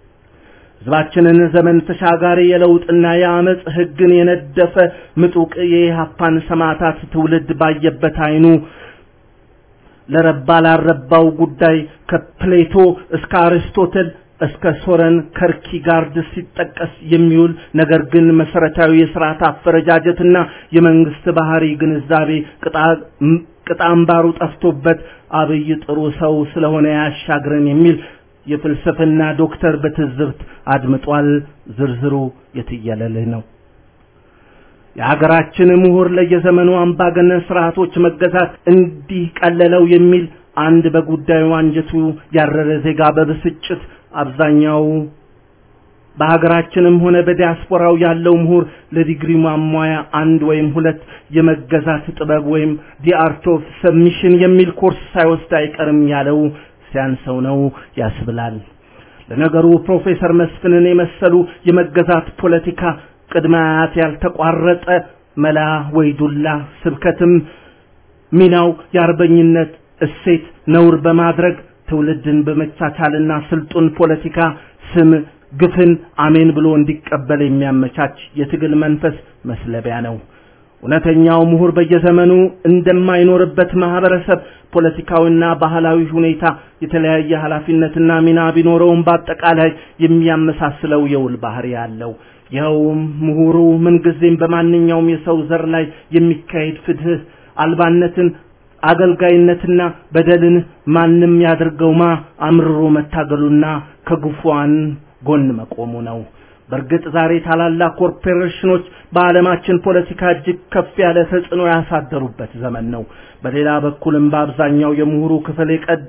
ህዝባችንን ዘመን ተሻጋሪ የለውጥና የአመፅ ህግን የነደፈ ምጡቅ የኢህአፓን ሰማዕታት ትውልድ ባየበት አይኑ ለረባ ላረባው ጉዳይ ከፕሌቶ እስከ አርስቶትል እስከ ሶረን ከርኪጋርድ ሲጠቀስ የሚውል ነገር ግን መሰረታዊ የስርዓት አፈረጃጀትና የመንግስት ባህሪ ግንዛቤ ቅጣምባሩ ጠፍቶበት አብይ ጥሩ ሰው ስለሆነ ያሻግረን የሚል የፍልስፍና ዶክተር በትዝብት አድምጧል። ዝርዝሩ የትየለልህ ነው። የሀገራችን ምሁር ለየዘመኑ አምባገነን ስርዓቶች መገዛት እንዲህ ቀለለው የሚል አንድ በጉዳዩ አንጀቱ ያረረ ዜጋ በብስጭት አብዛኛው በሀገራችንም ሆነ በዲያስፖራው ያለው ምሁር ለዲግሪ ማሟያ አንድ ወይም ሁለት የመገዛት ጥበብ ወይም ዲ አርት ኦፍ ሰብሚሽን የሚል ኮርስ ሳይወስድ አይቀርም ያለው ሲያንሰው ነው ያስብላል። ለነገሩ ፕሮፌሰር መስፍንን የመሰሉ የመገዛት ፖለቲካ ቅድመ አያት ያልተቋረጠ መላ ወይ ዱላ ስብከትም ሚናው የአርበኝነት እሴት ነውር በማድረግ ትውልድን በመቻቻልና ስልጡን ፖለቲካ ስም ግፍን አሜን ብሎ እንዲቀበል የሚያመቻች የትግል መንፈስ መስለቢያ ነው። እውነተኛው ምሁር በየዘመኑ እንደማይኖርበት ማህበረሰብ ፖለቲካዊና ባህላዊ ሁኔታ የተለያየ ኃላፊነትና ሚና ቢኖረውም በአጠቃላይ የሚያመሳስለው የውል ባህሪ ያለው ይኸውም ምሁሩ ምንጊዜም በማንኛውም የሰው ዘር ላይ የሚካሄድ ፍትህ አልባነትን አገልጋይነትና በደልን ማንም ያድርገውማ አምርሮ መታገሉና ከግፏን ጎን መቆሙ ነው። በእርግጥ ዛሬ ታላላቅ ኮርፖሬሽኖች በዓለማችን ፖለቲካ እጅግ ከፍ ያለ ተጽዕኖ ያሳደሩበት ዘመን ነው። በሌላ በኩልም በአብዛኛው የምሁሩ ክፍል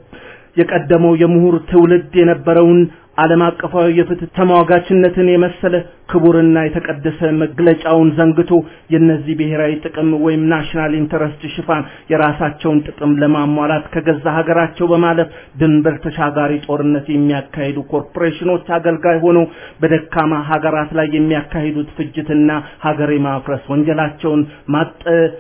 የቀደመው የምሁር ትውልድ የነበረውን ዓለም አቀፋዊ የፍትህ ተሟጋችነትን የመሰለ ክቡርና የተቀደሰ መግለጫውን ዘንግቶ የነዚህ ብሔራዊ ጥቅም ወይም ናሽናል ኢንተረስት ሽፋን የራሳቸውን ጥቅም ለማሟላት ከገዛ ሀገራቸው በማለፍ ድንበር ተሻጋሪ ጦርነት የሚያካሂዱ ኮርፖሬሽኖች አገልጋይ ሆነው በደካማ ሀገራት ላይ የሚያካሂዱት ፍጅትና ሀገር የማፍረስ ወንጀላቸውን ማጠ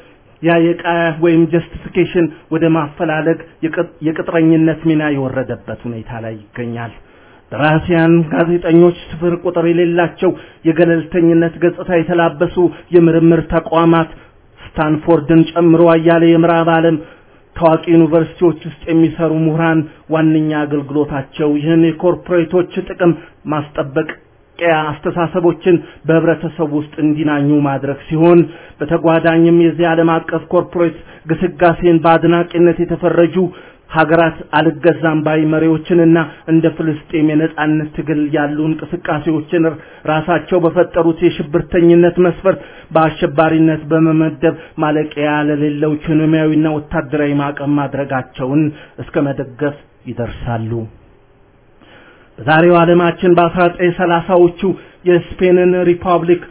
ያየቃ ወይም ጀስቲፊኬሽን ወደ ማፈላለግ የቅጥረኝነት ሚና የወረደበት ሁኔታ ላይ ይገኛል። ደራሲያን፣ ጋዜጠኞች፣ ስፍር ቁጥር የሌላቸው የገለልተኝነት ገጽታ የተላበሱ የምርምር ተቋማት ስታንፎርድን ጨምሮ አያሌ የምዕራብ ዓለም ታዋቂ ዩኒቨርሲቲዎች ውስጥ የሚሰሩ ምሁራን ዋነኛ አገልግሎታቸው ይህን የኮርፖሬቶች ጥቅም ማስጠበቅ ያ አስተሳሰቦችን በህብረተሰቡ ውስጥ እንዲናኙ ማድረግ ሲሆን በተጓዳኝም የዚህ ዓለም አቀፍ ኮርፖሬት ግስጋሴን በአድናቂነት የተፈረጁ ሀገራት አልገዛም ባይ መሪዎችንና እንደ ፍልስጤም የነጻነት ትግል ያሉ እንቅስቃሴዎችን ራሳቸው በፈጠሩት የሽብርተኝነት መስፈርት በአሸባሪነት በመመደብ ማለቂያ ለሌለው ኢኮኖሚያዊና ወታደራዊ ማዕቀብ ማድረጋቸውን እስከ መደገፍ ይደርሳሉ። በዛሬው ዓለማችን በ1930ዎቹ የስፔንን ሪፐብሊክ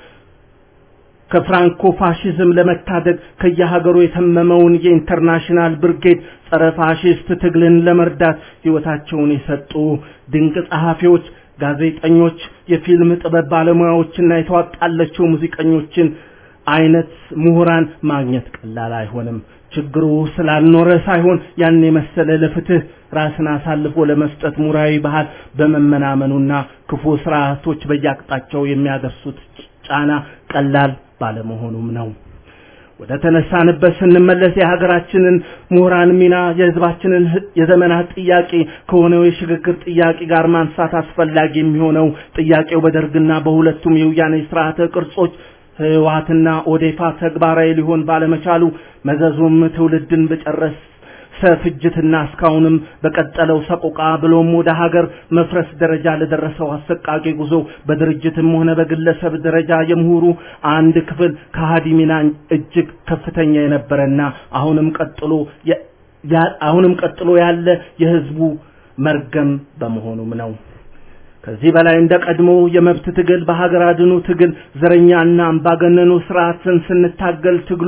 ከፍራንኮ ፋሺዝም ለመታደግ ከየሀገሩ የተመመውን የኢንተርናሽናል ብርጌድ ጸረ ፋሺስት ትግልን ለመርዳት ህይወታቸውን የሰጡ ድንቅ ጸሐፊዎች፣ ጋዜጠኞች፣ የፊልም ጥበብ ባለሙያዎችና የተዋጣላቸው ሙዚቀኞችን አይነት ምሁራን ማግኘት ቀላል አይሆንም። ችግሩ ስላልኖረ ሳይሆን ያን የመሰለ ለፍትህ ራስን አሳልፎ ለመስጠት ሙራዊ ባህል በመመናመኑና ክፉ ስርዓቶች በየአቅጣጫው የሚያደርሱት ጫና ቀላል ባለመሆኑም ነው። ወደ ተነሳንበት ስንመለስ የሀገራችንን ምሁራን ሚና የህዝባችንን የዘመናት ጥያቄ ከሆነው የሽግግር ጥያቄ ጋር ማንሳት አስፈላጊ የሚሆነው ጥያቄው በደርግና በሁለቱም የውያኔ ስርዓተ ቅርጾች ህወሓትና ኦዴፓ ተግባራዊ ሊሆን ባለመቻሉ መዘዙም ትውልድን በጨረስ ፍጅትና እስካሁንም በቀጠለው ሰቆቃ ብሎም ወደ ሀገር መፍረስ ደረጃ ለደረሰው አሰቃቂ ጉዞ በድርጅትም ሆነ በግለሰብ ደረጃ የምሁሩ አንድ ክፍል ከሃዲ ሚና እጅግ ከፍተኛ የነበረና አሁንም ቀጥሎ አሁንም ቀጥሎ ያለ የህዝቡ መርገም በመሆኑም ነው። ከዚህ በላይ እንደ ቀድሞ የመብት ትግል በሀገር አድኑ ትግል ዘረኛና አምባገነኑ ስርዓትን ስንታገል ትግሉ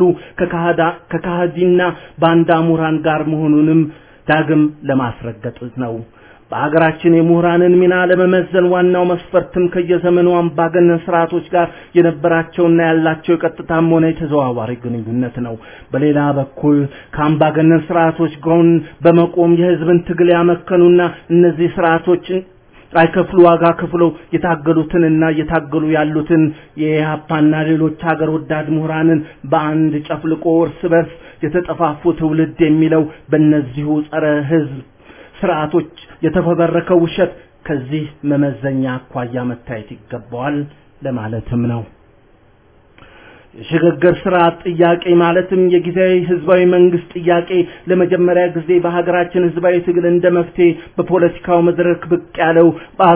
ከካሃዲና ባንዳ ምሁራን ጋር መሆኑንም ዳግም ለማስረገጥ ነው። በሀገራችን የምሁራንን ሚና ለመመዘን ዋናው መስፈርትም ከየዘመኑ አምባገነን ስርዓቶች ጋር የነበራቸውና ያላቸው የቀጥታም ሆነ የተዘዋዋሪ ግንኙነት ነው። በሌላ በኩል ከአምባገነን ስርዓቶች ጎን በመቆም የህዝብን ትግል ያመከኑና እነዚህ ስርዓቶችን አይከፍሉ ዋጋ ከፍለው የታገሉትንና እየታገሉ ያሉትን የኢህአፓና ሌሎች ሀገር ወዳድ ምሁራንን በአንድ ጨፍልቆ እርስ በርስ የተጠፋፉ ትውልድ የሚለው በእነዚሁ ጸረ ህዝብ ስርዓቶች የተፈበረከው ውሸት ከዚህ መመዘኛ አኳያ መታየት ይገባዋል ለማለትም ነው። የሽግግር ስርዓት ጥያቄ ማለትም የጊዜያዊ ህዝባዊ መንግስት ጥያቄ ለመጀመሪያ ጊዜ በሀገራችን ህዝባዊ ትግል እንደ መፍትሄ በፖለቲካው መድረክ ብቅ ያለው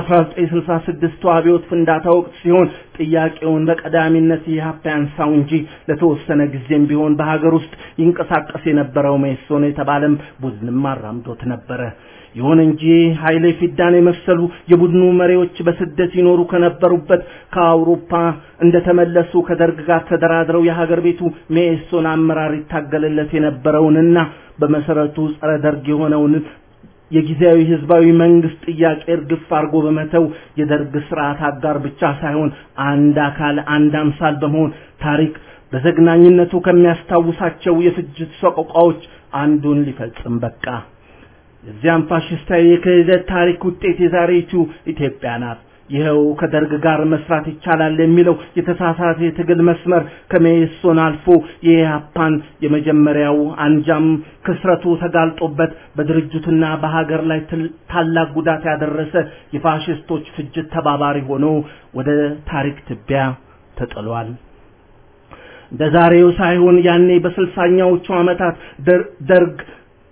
በ1966 አብዮት ፍንዳታ ወቅት ሲሆን ጥያቄውን በቀዳሚነት ኢህአፓ ያንሳው እንጂ ለተወሰነ ጊዜም ቢሆን በሀገር ውስጥ ይንቀሳቀስ የነበረው ሜሶን የተባለም ቡድንም አራምዶት ነበረ። ይሁን እንጂ ኃይሌ ፊዳን የመሰሉ የቡድኑ መሪዎች በስደት ይኖሩ ከነበሩበት ከአውሮፓ እንደተመለሱ ከደርግ ጋር ተደራድረው የሀገር ቤቱ ሜሶን አመራር ይታገልለት የነበረውንና በመሰረቱ ጸረ ደርግ የሆነውን የጊዜያዊ ህዝባዊ መንግስት ጥያቄ እርግፍ አድርጎ በመተው የደርግ ስርዓት አጋር ብቻ ሳይሆን አንድ አካል አንድ አምሳል በመሆን ታሪክ በዘግናኝነቱ ከሚያስታውሳቸው የፍጅት ሰቆቃዎች አንዱን ሊፈጽም በቃ። የዚያም ፋሽስታዊ የክህደት ታሪክ ውጤት የዛሬቱ ኢትዮጵያ ናት። ይኸው ከደርግ ጋር መስራት ይቻላል የሚለው የተሳሳተ የትግል መስመር ከሜሶን አልፎ የኢህአፓን የመጀመሪያው አንጃም ክስረቱ ተጋልጦበት በድርጅቱና በሀገር ላይ ታላቅ ጉዳት ያደረሰ የፋሽስቶች ፍጅት ተባባሪ ሆኖ ወደ ታሪክ ትቢያ ተጥሏል። እንደ ዛሬው ሳይሆን ያኔ በስልሳኛዎቹ ዓመታት ደርግ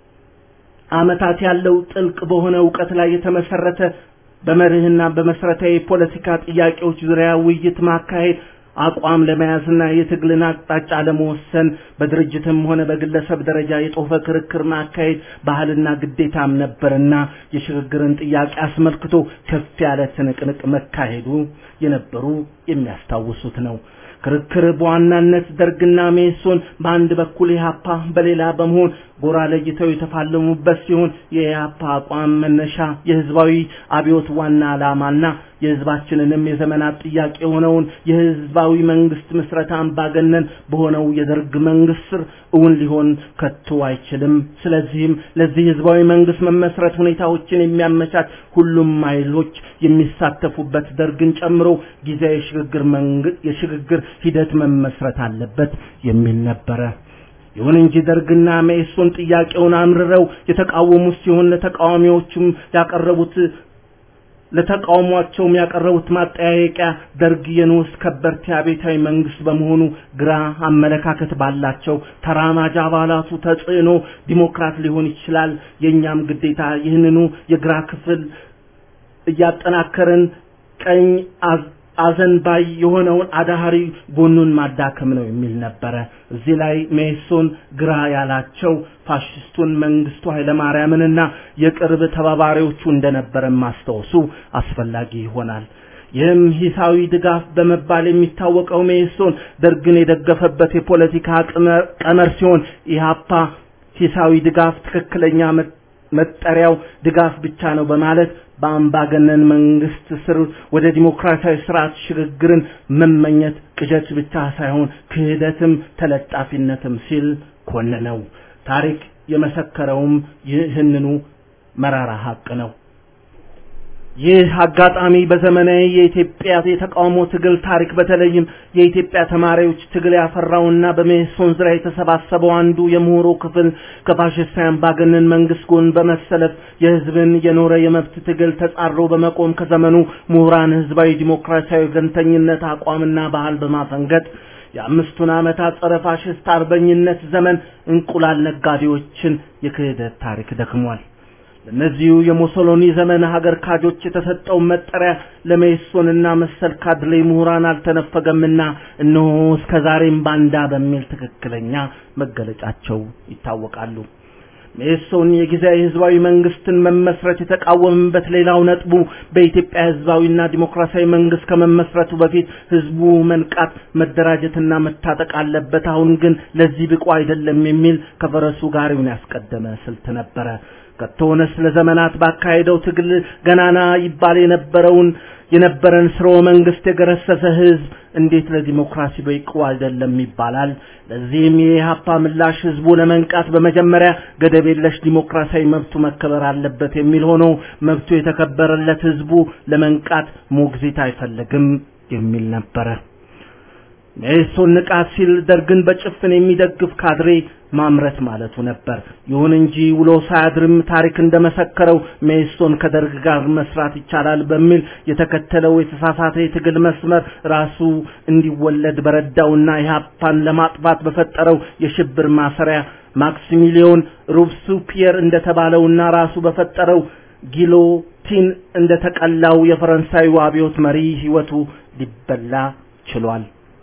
ዓመታት ያለው ጥልቅ በሆነ እውቀት ላይ የተመሰረተ በመርህና በመሰረታዊ ፖለቲካ ጥያቄዎች ዙሪያ ውይይት ማካሄድ አቋም ለመያዝና የትግልን አቅጣጫ ለመወሰን በድርጅትም ሆነ በግለሰብ ደረጃ የጦፈ ክርክር ማካሄድ ባህልና ግዴታም ነበርና የሽግግርን ጥያቄ አስመልክቶ ከፍ ያለ ትንቅንቅ መካሄዱ የነበሩ የሚያስታውሱት ነው። ክርክር በዋናነት ደርግና ሜሶን በአንድ በኩል ኢህአፓ በሌላ በመሆን ጎራ ለይተው የተፋለሙበት ሲሆን የኢህአፓ አቋም መነሻ የህዝባዊ አብዮት ዋና ዓላማና የህዝባችንንም የዘመናት ጥያቄ የሆነውን የህዝባዊ መንግስት ምስረታ አምባገነን በሆነው የደርግ መንግስት ስር እውን ሊሆን ከቶ አይችልም። ስለዚህም ለዚህ ህዝባዊ መንግስት መመስረት ሁኔታዎችን የሚያመቻች ሁሉም ኃይሎች የሚሳተፉበት ደርግን ጨምሮ ጊዜያዊ የሽግግር መንግስት የሽግግር ሂደት መመስረት አለበት የሚል ነበረ። ይሁን እንጂ ደርግና መኢሶን ጥያቄውን አምርረው የተቃወሙት ሲሆን ለተቃዋሚዎቹም ያቀረቡት ለተቃውሟቸውም ያቀረቡት ማጠያየቂያ ደርግ የንዑስ ከበርቴ አቤታዊ መንግስት በመሆኑ ግራ አመለካከት ባላቸው ተራማጅ አባላቱ ተጽዕኖ ዲሞክራት ሊሆን ይችላል። የእኛም ግዴታ ይህንኑ የግራ ክፍል እያጠናከርን ቀኝ አዘንባይ የሆነውን አዳሃሪ ጎኑን ማዳከም ነው የሚል ነበረ። እዚህ ላይ ሜሶን ግራ ያላቸው ፋሽስቱን መንግስቱ ኃይለማርያምንና የቅርብ ተባባሪዎቹ እንደነበረ ማስታወሱ አስፈላጊ ይሆናል። ይህም ሂሳዊ ድጋፍ በመባል የሚታወቀው ሜሶን ደርግን የደገፈበት የፖለቲካ ቀመር ሲሆን ኢህአፓ ሂሳዊ ድጋፍ ትክክለኛ መጠሪያው ድጋፍ ብቻ ነው በማለት በአምባገነን መንግስት ስር ወደ ዲሞክራሲያዊ ስርዓት ሽግግርን መመኘት ቅዠት ብቻ ሳይሆን ክህደትም ተለጣፊነትም ሲል ኮነነው። ታሪክ የመሰከረውም ይህንኑ መራራ ሀቅ ነው። ይህ አጋጣሚ በዘመናዊ የኢትዮጵያ የተቃውሞ ትግል ታሪክ በተለይም የኢትዮጵያ ተማሪዎች ትግል ያፈራውና በሜሶን ዙሪያ የተሰባሰበው አንዱ የምሁሩ ክፍል ከፋሽስታዊ አምባገነን መንግስት ጎን በመሰለፍ የህዝብን የኖረ የመብት ትግል ተጻሮ በመቆም ከዘመኑ ምሁራን ህዝባዊ ዲሞክራሲያዊ ገንተኝነት አቋምና ባህል በማፈንገጥ የአምስቱን ዓመታት ጸረ ፋሽስት አርበኝነት ዘመን እንቁላል ነጋዴዎችን የክህደት ታሪክ ደክሟል። ለእነዚሁ የሙሶሎኒ ዘመን ሀገር ካጆች የተሰጠው መጠሪያ ለሜሶንና መሰል ካድሬ ምሁራን አልተነፈገምና እነሆ እስከ ዛሬም ባንዳ በሚል ትክክለኛ መገለጫቸው ይታወቃሉ። ሜሶን የጊዜያዊ ህዝባዊ መንግስትን መመስረት የተቃወመበት ሌላው ነጥቡ በኢትዮጵያ ህዝባዊና ዲሞክራሲያዊ መንግስት ከመመስረቱ በፊት ህዝቡ መንቃት፣ መደራጀትና መታጠቅ አለበት። አሁን ግን ለዚህ ብቁ አይደለም የሚል ከፈረሱ ጋሪውን ያስቀደመ ስልት ነበረ። ከቶነስ ለዘመናት ባካሄደው ትግል ገናና ይባል የነበረውን የነበረን ስርወ መንግስት የገረሰሰ ህዝብ እንዴት ለዲሞክራሲ በይቁ አይደለም ይባላል? ለዚህም የኢህአፓ ምላሽ ህዝቡ ለመንቃት በመጀመሪያ ገደብ የለሽ ዲሞክራሲያዊ መብቱ መከበር አለበት የሚል ሆኖ መብቱ የተከበረለት ህዝቡ ለመንቃት ሞግዚት አይፈልግም የሚል ነበረ። ሜሶን ንቃት ሲል ደርግን በጭፍን የሚደግፍ ካድሬ ማምረት ማለቱ ነበር። ይሁን እንጂ ውሎ ሳያድርም ታሪክ እንደመሰከረው ሜሶን ከደርግ ጋር መስራት ይቻላል በሚል የተከተለው የተሳሳተ የትግል መስመር ራሱ እንዲወለድ በረዳውና ኢህአፓን ለማጥፋት በፈጠረው የሽብር ማሰሪያ ማክሲሚሊዮን ሩብስፒየር እንደተባለውና ራሱ በፈጠረው ጊሎቲን እንደተቀላው የፈረንሳዩ አብዮት መሪ ህይወቱ ሊበላ ችሏል።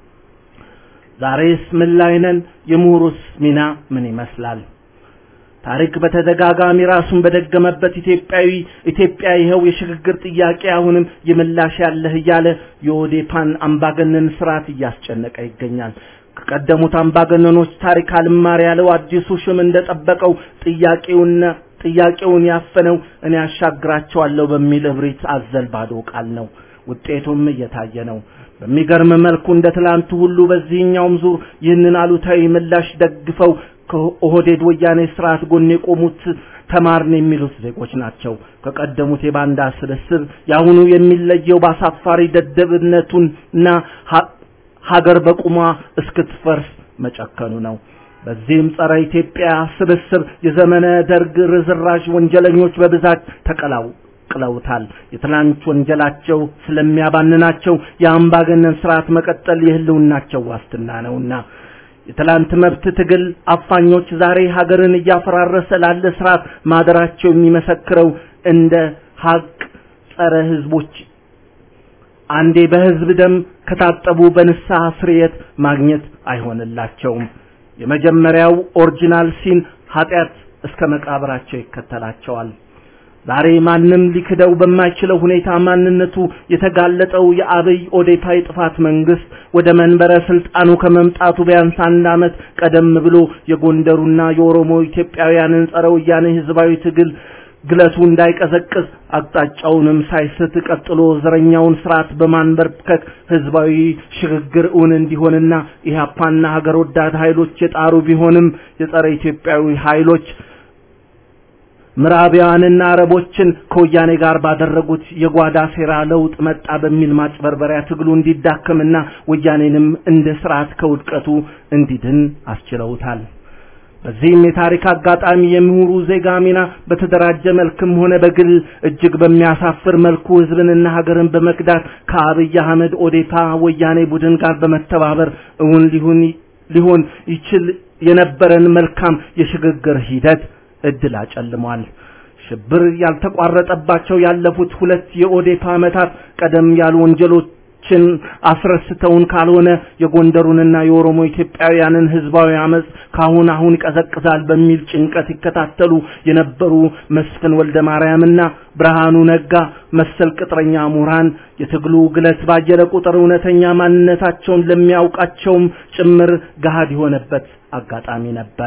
ዛሬስ ምን ላይ ነን? የምሁሩስ ሚና ምን ይመስላል? ታሪክ በተደጋጋሚ ራሱን በደገመበት ኢትዮጵያዊ ኢትዮጵያ ይኸው የሽግግር ጥያቄ አሁንም የምላሽ ያለህ እያለ የኦዴፓን አምባገነን ስርዓት እያስጨነቀ ይገኛል። ከቀደሙት አምባገነኖች ታሪክ አልማር ያለው አዲሱ ሹም እንደጠበቀው ጥያቄውና ጥያቄውን ያፈነው እኔ አሻግራቸዋለሁ በሚል እብሪት አዘል ባዶ ቃል ነው። ውጤቱም እየታየ ነው። በሚገርም መልኩ እንደ ትላንቱ ሁሉ በዚህኛውም ዙር ይህንን አሉታዊ ምላሽ ደግፈው ከኦህዴድ ወያኔ ስርዓት ጎን የቆሙት ተማርን የሚሉት ዜጎች ናቸው። ከቀደሙት የባንዳ ስብስብ የአሁኑ የሚለየው በአሳፋሪ ደደብነቱና ሀገር በቁሟ እስክትፈርስ መጨከኑ ነው። በዚህም ጸረ ኢትዮጵያ ስብስብ የዘመነ ደርግ ርዝራዥ ወንጀለኞች በብዛት ተቀላው ቀላቅለውታል። የትላንት ወንጀላቸው ስለሚያባንናቸው የአምባገነን ስርዓት መቀጠል የህልውናቸው ዋስትና ነውና የትላንት መብት ትግል አፋኞች ዛሬ ሀገርን እያፈራረሰ ላለ ስርዓት ማደራቸው የሚመሰክረው እንደ ሀቅ ጸረ ህዝቦች አንዴ በህዝብ ደም ከታጠቡ በንስሐ ስርየት ማግኘት አይሆንላቸውም። የመጀመሪያው ኦሪጂናል ሲን ኃጢአት እስከ መቃብራቸው ይከተላቸዋል። ዛሬ ማንም ሊክደው በማይችለው ሁኔታ ማንነቱ የተጋለጠው የአብይ ኦዴፓ የጥፋት መንግስት ወደ መንበረ ስልጣኑ ከመምጣቱ ቢያንስ አንድ ዓመት ቀደም ብሎ የጎንደሩና የኦሮሞ ኢትዮጵያውያንን ጸረ ወያኔ ህዝባዊ ትግል ግለቱ እንዳይቀዘቅዝ አቅጣጫውንም ሳይስት ቀጥሎ ዘረኛውን ስርዓት በማንበርከክ ህዝባዊ ሽግግር እውን እንዲሆንና ኢህአፓና ሀገር ወዳድ ኃይሎች የጣሩ ቢሆንም የጸረ ኢትዮጵያዊ ኃይሎች ምዕራባውያንና አረቦችን ከወያኔ ጋር ባደረጉት የጓዳ ሴራ ለውጥ መጣ በሚል ማጭበርበሪያ ትግሉ እንዲዳከምና ወያኔንም እንደ ስርዓት ከውድቀቱ እንዲድን አስችለውታል። በዚህም የታሪክ አጋጣሚ የምሁሩ ዜጋ ሚና በተደራጀ መልክም ሆነ በግል እጅግ በሚያሳፍር መልኩ ህዝብንና ሀገርን በመክዳት ከአብይ አህመድ ኦዴፓ ወያኔ ቡድን ጋር በመተባበር እውን ሊሆን ሊሆን ይችል የነበረን መልካም የሽግግር ሂደት እድል አጨልሟል። ሽብር ያልተቋረጠባቸው ያለፉት ሁለት የኦዴፓ ዓመታት ቀደም ያሉ ወንጀሎች ታሪካችን አስረስተውን ካልሆነ የጎንደሩንና የኦሮሞ ኢትዮጵያውያንን ህዝባዊ አመጽ ካሁን አሁን ይቀዘቅዛል በሚል ጭንቀት ይከታተሉ የነበሩ መስፍን ወልደ ማርያምና ብርሃኑ ነጋ መሰል ቅጥረኛ ምሁራን የትግሉ ግለት ባየለ ቁጥር እውነተኛ ማንነታቸውን ለሚያውቃቸውም ጭምር ገሃድ የሆነበት አጋጣሚ ነበረ።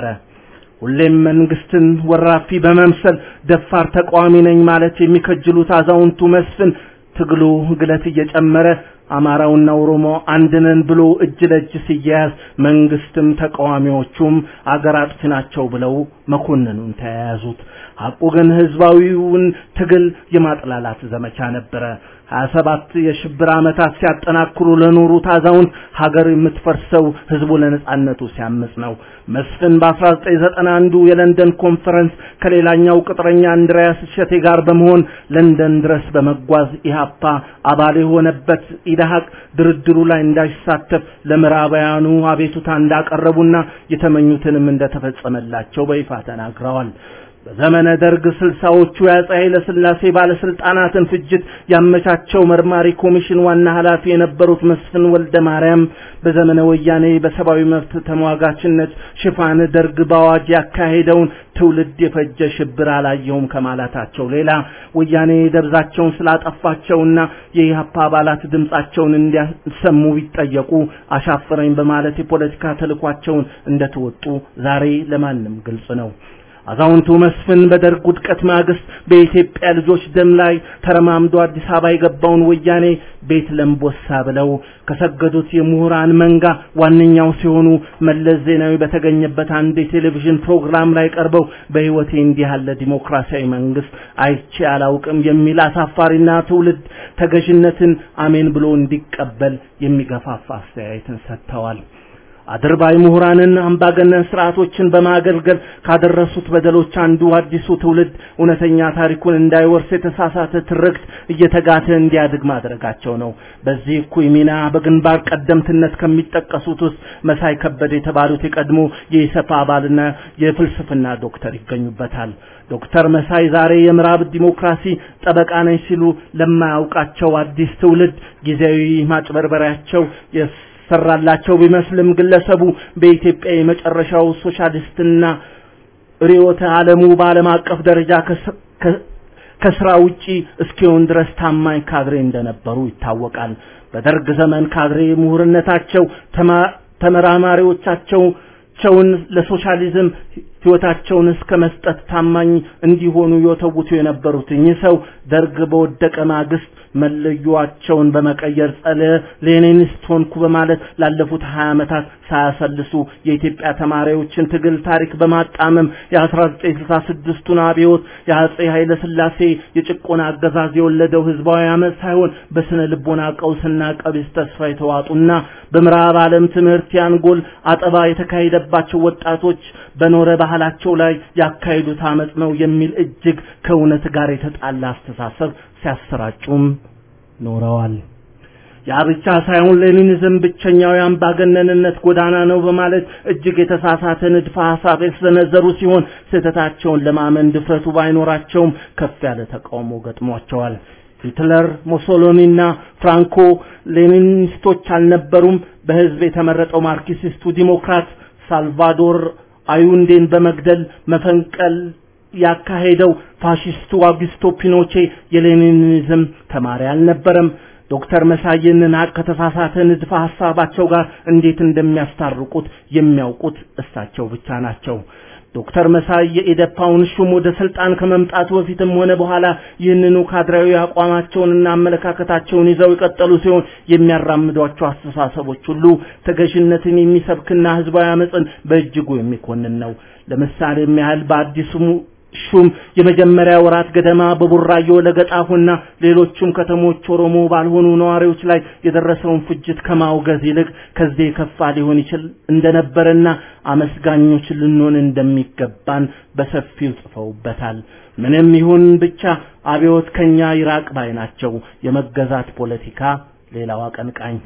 ሁሌም መንግስትን ወራፊ በመምሰል ደፋር ተቃዋሚ ነኝ ማለት የሚከጅሉት አዛውንቱ መስፍን ትግሉ ግለት እየጨመረ አማራውና ኦሮሞ አንድነን ብሎ እጅ ለእጅ ሲያያዝ መንግስትም ተቃዋሚዎቹም አገር አጥፊ ናቸው ብለው መኮንኑን ተያያዙት። ሐቁ ግን ህዝባዊውን ትግል የማጥላላት ዘመቻ ነበረ። ሀያ ሰባት የሽብር ዓመታት ሲያጠናክሩ ለኖሩት አዛውንት ሀገር የምትፈርሰው ህዝቡ ለነጻነቱ ሲያምጽ ነው። መስፍን በ1991 የለንደን ኮንፈረንስ ከሌላኛው ቅጥረኛ አንድሪያስ እሸቴ ጋር በመሆን ለንደን ድረስ በመጓዝ ኢህአፓ አባል የሆነበት ኢዳሀቅ ድርድሩ ላይ እንዳይሳተፍ ለምዕራባውያኑ አቤቱታ እንዳቀረቡና የተመኙትንም እንደተፈጸመላቸው በይፋ ተናግረዋል። በዘመነ ደርግ ስልሳዎቹ የአፄ ኃይለ ሥላሴ ባለስልጣናትን ፍጅት ያመቻቸው መርማሪ ኮሚሽን ዋና ኃላፊ የነበሩት መስፍን ወልደ ማርያም በዘመነ ወያኔ በሰብአዊ መብት ተሟጋችነት ሽፋን ደርግ በአዋጅ ያካሄደውን ትውልድ የፈጀ ሽብር አላየውም ከማለታቸው ሌላ ወያኔ ደብዛቸውን ስላጠፋቸውና የኢህአፓ አባላት ድምጻቸውን እንዲያሰሙ ቢጠየቁ አሻፈረኝ በማለት የፖለቲካ ተልኳቸውን እንደተወጡ ዛሬ ለማንም ግልጽ ነው። አዛውንቱ መስፍን በደርግ ውድቀት ማግስት በኢትዮጵያ ልጆች ደም ላይ ተረማምዶ አዲስ አበባ የገባውን ወያኔ ቤት ለምቦሳ ብለው ከሰገዱት የምሁራን መንጋ ዋነኛው ሲሆኑ መለስ ዜናዊ በተገኘበት አንድ የቴሌቪዥን ፕሮግራም ላይ ቀርበው በሕይወቴ እንዲህ ያለ ዲሞክራሲያዊ መንግስት አይቼ አላውቅም የሚል አሳፋሪና ትውልድ ተገዥነትን አሜን ብሎ እንዲቀበል የሚገፋፋ አስተያየትን ሰጥተዋል። አድርባይ ምሁራንን አምባገነን ስርዓቶችን በማገልገል ካደረሱት በደሎች አንዱ አዲሱ ትውልድ እውነተኛ ታሪኩን እንዳይወርስ የተሳሳተ ትርክት እየተጋተ እንዲያድግ ማድረጋቸው ነው። በዚህ እኩይ ሚና በግንባር ቀደምትነት ከሚጠቀሱት ውስጥ መሳይ ከበደ የተባሉት የቀድሞ የኢሰፓ አባልና የፍልስፍና ዶክተር ይገኙበታል። ዶክተር መሳይ ዛሬ የምዕራብ ዲሞክራሲ ጠበቃ ነኝ ሲሉ ለማያውቃቸው አዲስ ትውልድ ጊዜያዊ ማጭበርበሪያቸው ሰራላቸው ቢመስልም ግለሰቡ በኢትዮጵያ የመጨረሻው ሶሻሊስትና ርዕዮተ ዓለሙ በዓለም አቀፍ ደረጃ ከስራ ውጪ እስኪሆን ድረስ ታማኝ ካድሬ እንደነበሩ ይታወቃል። በደርግ ዘመን ካድሬ ምሁርነታቸው ተመራማሪዎቻቸው ቸውን ለሶሻሊዝም ህይወታቸውን እስከ መስጠት ታማኝ እንዲሆኑ የተውቱ የነበሩት እኚህ ሰው ደርግ በወደቀ ማግስት መለዮአቸውን በመቀየር ጸረ ሌኒኒስት ሆንኩ በማለት ላለፉት 20 ዓመታት ሳያሰልሱ የኢትዮጵያ ተማሪዎችን ትግል ታሪክ በማጣመም የ1966ቱን አብዮት የአጼ ኃይለ ሥላሴ የጭቆና አገዛዝ የወለደው ህዝባዊ አመፅ ሳይሆን በስነ ልቦና ቀውስና ቀቢስ ተስፋ የተዋጡና በምዕራብ ዓለም ትምህርት ያንጎል አጠባ የተካሄደባቸው ወጣቶች በኖረ ባህላቸው ላይ ያካሄዱት አመፅ ነው የሚል እጅግ ከእውነት ጋር የተጣላ አስተሳሰብ ሲያሰራጩም ኖረዋል። ያ ብቻ ሳይሆን ሌኒኒዝም ብቸኛው የአምባገነንነት ጎዳና ነው በማለት እጅግ የተሳሳተ ንድፈ ሐሳብ የተሰነዘሩ ሲሆን ስህተታቸውን ለማመን ድፍረቱ ባይኖራቸውም ከፍ ያለ ተቃውሞ ገጥሟቸዋል። ሂትለር፣ ሞሶሎኒና ፍራንኮ ሌኒኒስቶች አልነበሩም። በህዝብ የተመረጠው ማርክሲስቱ ዲሞክራት ሳልቫዶር አዩንዴን በመግደል መፈንቀል ያካሄደው ፋሺስቱ አውግስቶ ፒኖቼ የሌኒኒዝም ተማሪ አልነበረም። ዶክተር መሳይንን ሀቅ ከተሳሳተ ንድፈ ሐሳባቸው ጋር እንዴት እንደሚያስታርቁት የሚያውቁት እሳቸው ብቻ ናቸው። ዶክተር መሳይ የኢደፓውን ሹም ወደ ስልጣን ከመምጣቱ በፊትም ሆነ በኋላ ይህንኑ ካድራዊ አቋማቸውንና አመለካከታቸውን ይዘው የቀጠሉ ሲሆን የሚያራምዷቸው አስተሳሰቦች ሁሉ ተገዥነትን የሚሰብክና ህዝባዊ አመፅን በእጅጉ የሚኮንን ነው። ለምሳሌም ያህል በአዲሱ ሹም የመጀመሪያ ወራት ገደማ በቡራዮ ለገጣፉና ሌሎችም ከተሞች ኦሮሞ ባልሆኑ ነዋሪዎች ላይ የደረሰውን ፍጅት ከማውገዝ ይልቅ ከዚህ የከፋ ሊሆን ይችል እንደነበረና አመስጋኞች ልንሆን እንደሚገባን በሰፊው ጽፈውበታል። ምንም ይሁን ብቻ አብዮት ከኛ ይራቅ ባይ ናቸው። የመገዛት ፖለቲካ ሌላው አቀንቃኝ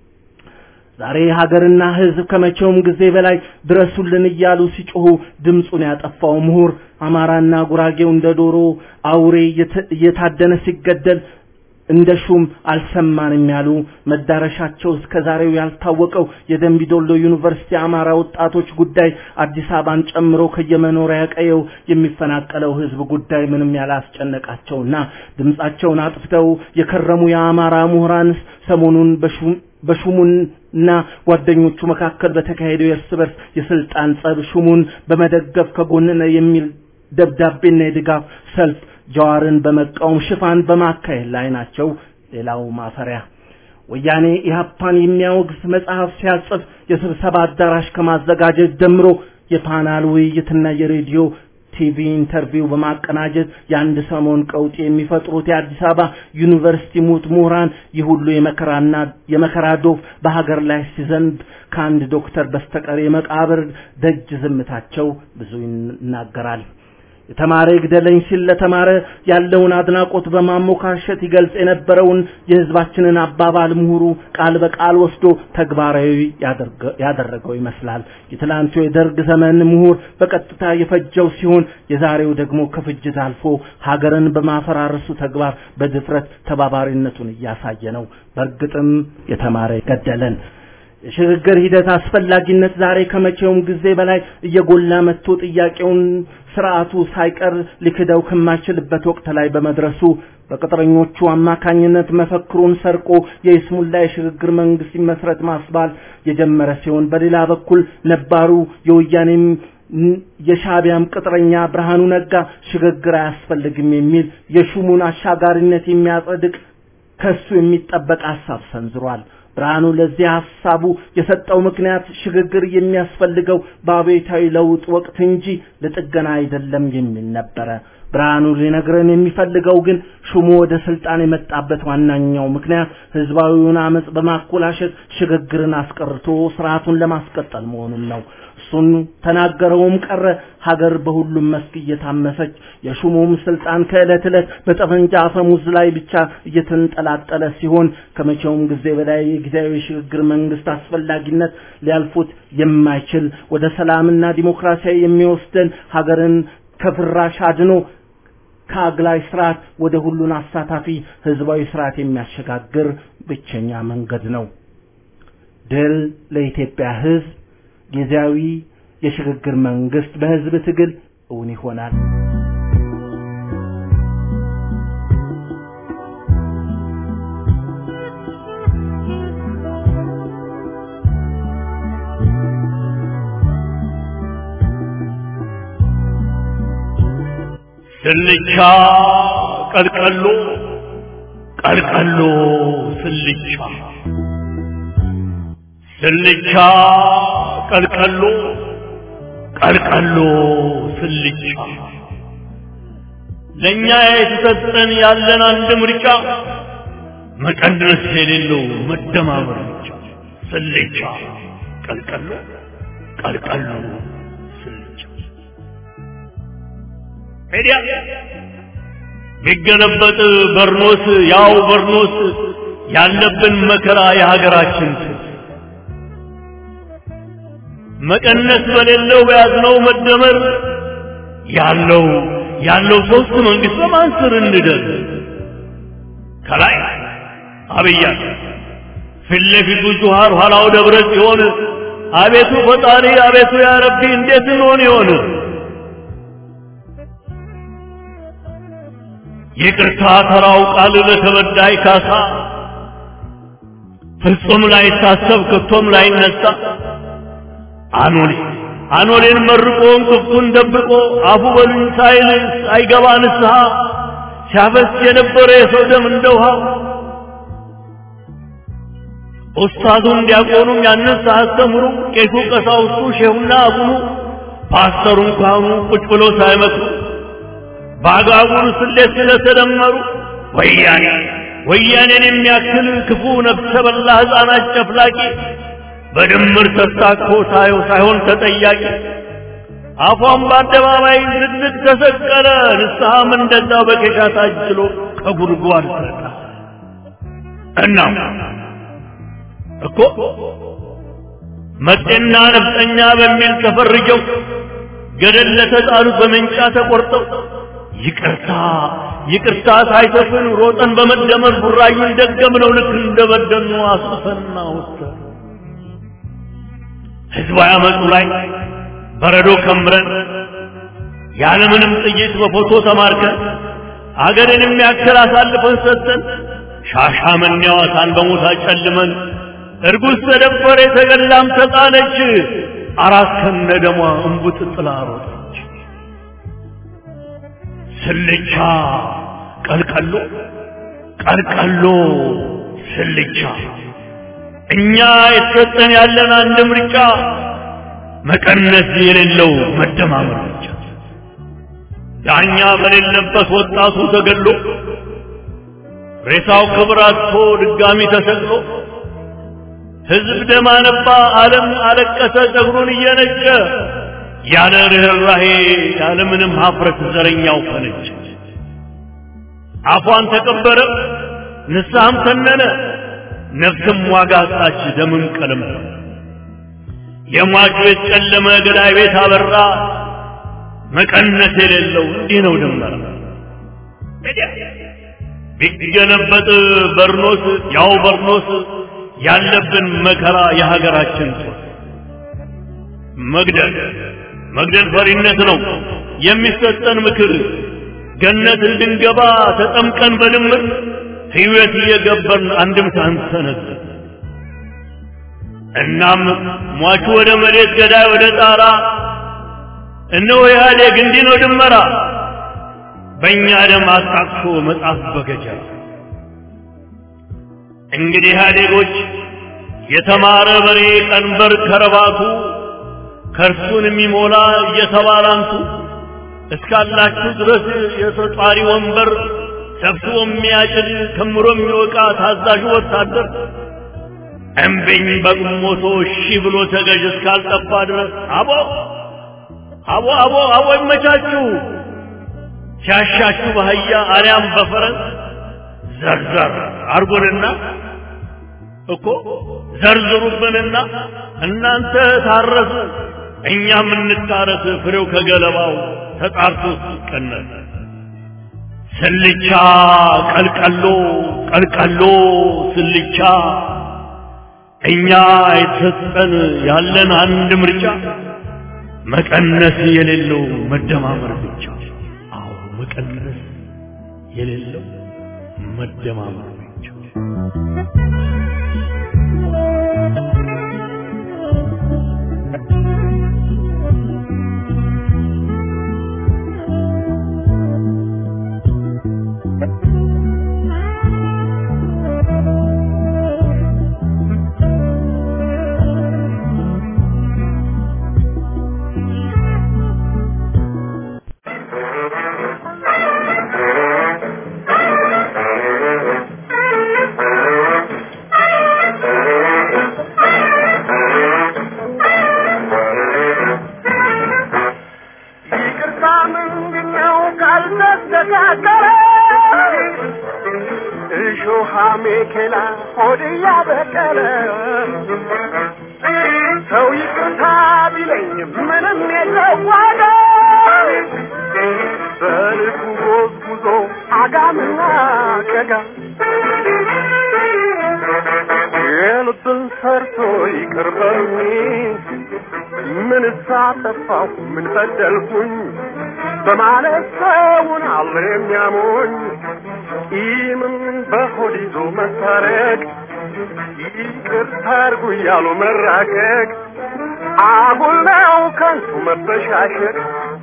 ዛሬ ሀገርና ህዝብ ከመቼውም ጊዜ በላይ ድረሱልን እያሉ ሲጮሁ ድምፁን ያጠፋው ምሁር አማራና ጉራጌው እንደ ዶሮ አውሬ እየታደነ ሲገደል እንደ ሹም አልሰማንም ያሉ መዳረሻቸው እስከ ዛሬው ያልታወቀው የደምቢዶሎ ዩኒቨርሲቲ አማራ ወጣቶች ጉዳይ አዲስ አበባን ጨምሮ ከየመኖሪያ ቀየው የሚፈናቀለው ህዝብ ጉዳይ ምንም ያላስጨነቃቸውና ድምጻቸውን አጥፍተው የከረሙ የአማራ ምሁራን ሰሞኑን በሹም በሹሙና ጓደኞቹ መካከል በተካሄደው የእርስ በርስ የስልጣን ጸብ ሹሙን በመደገፍ ከጎንነ የሚል ደብዳቤና የድጋፍ ሰልፍ ጀዋርን በመቃወም ሽፋን በማካሄድ ላይ ናቸው። ሌላው ማፈሪያ ወያኔ ኢህአፓን የሚያወግዝ መጽሐፍ ሲያጽፍ የስብሰባ አዳራሽ ከማዘጋጀት ጀምሮ የፓናል ውይይትና የሬዲዮ ቲቪ ኢንተርቪው በማቀናጀት የአንድ ሰሞን ቀውጥ የሚፈጥሩት የአዲስ አበባ ዩኒቨርሲቲ ሙት ምሁራን ይህ ሁሉ የመከራና የመከራ ዶፍ በሀገር ላይ ሲዘንብ ከአንድ ዶክተር በስተቀር የመቃብር ደጅ ዝምታቸው ብዙ ይናገራል። የተማረ ይግደለኝ ሲል ለተማረ ያለውን አድናቆት በማሞካሸት ይገልጽ የነበረውን የህዝባችንን አባባል ምሁሩ ቃል በቃል ወስዶ ተግባራዊ ያደረገው ይመስላል። የትላንቱ የደርግ ዘመን ምሁር በቀጥታ የፈጀው ሲሆን የዛሬው ደግሞ ከፍጅት አልፎ ሀገርን በማፈራረሱ ተግባር በድፍረት ተባባሪነቱን እያሳየ ነው። በእርግጥም የተማረ ገደለን። የሽግግር ሂደት አስፈላጊነት ዛሬ ከመቼውም ጊዜ በላይ እየጎላ መጥቶ ጥያቄውን ስርዓቱ ሳይቀር ሊክደው ከማይችልበት ወቅት ላይ በመድረሱ በቅጥረኞቹ አማካኝነት መፈክሩን ሰርቆ የይስሙላ የሽግግር መንግስት ይመስረት ማስባል የጀመረ ሲሆን በሌላ በኩል ነባሩ የወያኔም የሻቢያም ቅጥረኛ ብርሃኑ ነጋ ሽግግር አያስፈልግም የሚል የሹሙን አሻጋሪነት የሚያጸድቅ ከሱ የሚጠበቅ ሀሳብ ሰንዝሯል። ብርሃኑ ለዚህ ሐሳቡ የሰጠው ምክንያት ሽግግር የሚያስፈልገው በአብዮታዊ ለውጥ ወቅት እንጂ ለጥገና አይደለም የሚል ነበረ። ብርሃኑ ሊነግረን የሚፈልገው ግን ሹሙ ወደ ስልጣን የመጣበት ዋናኛው ምክንያት ህዝባዊውን አመጽ በማኮላሸት ሽግግርን አስቀርቶ ስርዓቱን ለማስቀጠል መሆኑን ነው። እሱን ተናገረውም ቀረ ሀገር በሁሉም መስክ እየታመሰች የሹሙም ስልጣን ከዕለት ዕለት በጠመንጃ አፈሙዝ ላይ ብቻ እየተንጠላጠለ ሲሆን ከመቼውም ጊዜ በላይ የጊዜያዊ ሽግግር መንግስት አስፈላጊነት ሊያልፉት የማይችል ወደ ሰላምና ዲሞክራሲያዊ የሚወስደን ሀገርን ከፍራሽ አድኖ ከአግላይ ስርዓት ወደ ሁሉን አሳታፊ ህዝባዊ ስርዓት የሚያሸጋግር ብቸኛ መንገድ ነው። ድል ለኢትዮጵያ ህዝብ። ጊዜያዊ የሽግግር መንግስት በህዝብ ትግል እውን ይሆናል። ስልቻ ቀልቀሎ ቀልቀሎ ስልቻ ስልቻ ቀልቀሎ ቀልቀሎ ስልቻ ለእኛ የተሰጠን ያለን አንድ ምርጫ መቀነስ የሌለው መደማመር ብቻ ስልቻ ቀልቀሎ ቀልቀሎ ስልቻ ሄዲያ ቢገለበጥ በርኖስ ያው በርኖስ ያለብን መከራ የሀገራችን መቀነስ በሌለው በያዝነው መደመር ያለው ያለው ሶስት መንግስት በማን ስር እንደር ከላይ አብያ ፊት ለፊቱ ጁሃር ኋላው ደብረ ጽዮን አቤቱ ፈጣሪ አቤቱ ያ ረቢ እንዴት እንሆን ይሆን ይቅርታ ተራው ቃል ለተበዳይ ካሳ ፍጹም ላይታሰብ ከቶም ላይነሳ አኖሌ አኖሌን መርቆ እንቅፍቱን ደብቆ አፉ በሉኝ ሳይል ሳይገባ ንስሐ ሲያፈስ የነበረ የሰው ደም እንደ ውሃ ኡስታዙም ዲያቆኑም ያንን ሳያስተምሩ ቄሱ ቀሳውስቱ ሼሁና አቡኑ ፓስተሩን ካህኑ ቁጭ ብሎ ሳይመክሩ በአጋጉል ስሌት ስለተደመሩ ወያኔ ወያኔን የሚያክል ክፉ ነፍሰ በላ ሕፃናት ጨፍላቂ በድምር ተስታኮ ሳየው ሳይሆን ተጠያቂ አፏን በአደባባይ ዝግዝግ ተሰቀለ። ንስሐም እንደዛው በኬሻ ታጅሎ ከጉድጓድ ሰጣ። እናም እኮ መጤና ነፍጠኛ በሚል ተፈርጀው ገደል ለተጣሉት በመንጫ ተቆርጠው ይቅርታ ይቅርታ ሳይተፍን ሮጠን በመደመር ቡራዩን ደገምነው ልክ እንደበደኑ አስፈና ወጥተን ህዝባዊ አመፁ ላይ በረዶ ከምረን ያለምንም ጥይት በፎቶ ተማርከን አገርን የሚያክል አሳልፈን ሰጥተን ሻሻመኔ ሐዋሳን በሞት አጨልመን እርጉዝ ተደፈረ የተገላም ተጣለች አራት ከነ ደሟ እንቡጥ ጥላ ሮጠች ስልቻ ቀልቀሎ ቀልቀሎ ስልቻ እኛ የተሰጠን ያለን አንድ ምርጫ መቀነስ የሌለው መደማመር ብቻ ዳኛ በሌለበት ወጣቱ ተገሎ ሬሳው ክብር አጥቶ ድጋሚ ተሰቅሎ ህዝብ ደም አነባ፣ ዓለም አለቀሰ ጸጉሩን እየነጨ ያለ ርኅራሄ ያለ ምንም ሀፍረት ዘረኛው ፈነጨ። አፏን ተቀበረ፣ ንስሐም ተነነ፣ ነፍስም ዋጋ አጣች፣ ደምም ቀለም የሟች ቤት ጨለመ፣ ገዳይ ቤት አበራ። መቀነስ የሌለው እንዲህ ነው ድንበራ ቢገለበጥ በርኖስ ያው በርኖስ ያለብን መከራ የሀገራችን ጦር መግደል መግደል ፈሪነት ነው የሚሰጠን ምክር ገነት እንድንገባ ተጠምቀን በድምር ሕይወት እየገበርን አንድም ሳንሰነዝ እናም ሟቹ ወደ መሬት ገዳይ ወደ ጣራ እነሆ ኢህአዴግ እንዲህ ነው ድመራ በእኛ ደም አጣቅሶ መጽሐፍ በገጀራ እንግዲህ ኢህአዴጎች የተማረ በሬ ቀንበር ከረባቱ ከእርሱን የሚሞላ እየተባላንቱ እስካላችሁ ድረስ የተጧሪ ወንበር ሰብስቦ የሚያጭድ ከምሮ የሚወቃ ታዛዡ ወታደር እምቢኝ በግሞቶ እሺ ብሎ ተገዥ እስካልጠፋ ድረስ አቦ አቦ አቦ አቦ ይመቻችሁ ሲያሻችሁ በአህያ አሊያም በፈረስ ዘርዘር አርጉንና እኮ ዘርዝሩብንና እናንተ ታረሱ እኛም እንታረስ ፍሬው ከገለባው ተጣርቶ ሲቀነስ ስልቻ ቀልቀሎ ቀልቀሎ ስልቻ እኛ የተሰጠን ያለን አንድ ምርጫ መቀነስ የሌለው መደማመር ብቻ አዎ መቀነስ የሌለው መደማመር ብቻ ይቅርታ ምንድነው ካልተስተካከለ እሾሃ ሜኬላ ሆድ እያበቀለ ሰው ይቅርታ ቢለኝ ምንም የለው ዋጋ በልቡ ጎዝጉዞ አጋምና ቀጋ የልብን ሰርቶ ይቅር በሉኝ ምን ሳጠፋሁ ምን በደልኩኝ በማለት ሰውን አለ የሚያሞኝ ቂምም በሆድ ይዞ መታረቅ ይቅርታ አድርጉ እያሉ መራቀቅ አጉል ነው ከንቱ መበሻሸቅ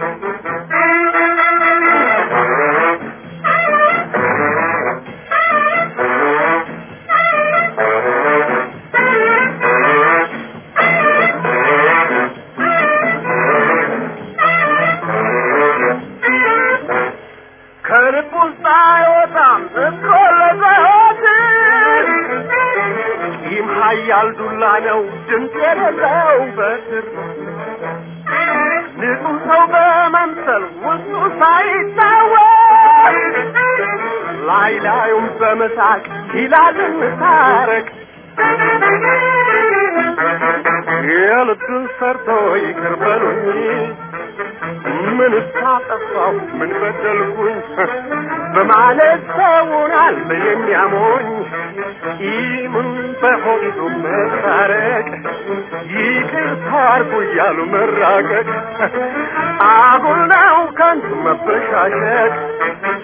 ከልብ ውስጥ አይወጣም እኮ ለዘወትር ቂም ኃያል ዱላ ነው ድምፅ የሌለው በትር ንጹሕ ሰው በመምሰል ውስጡ ሳይታወቅ ላይ ላዩም በመሳቅ ይላል እንታረቅ የልብን ሰርቶ ይቅር በሉኝ ምን እስካጠፋው ምን በደልኩኝ በማለት ሰውን አለ የሚያሞኝ ቂምን በሆዱ መታረቅ ይቅርታ አርጉ እያሉ መራቀቅ አጉል ነው ከንቱ መበሻሸቅ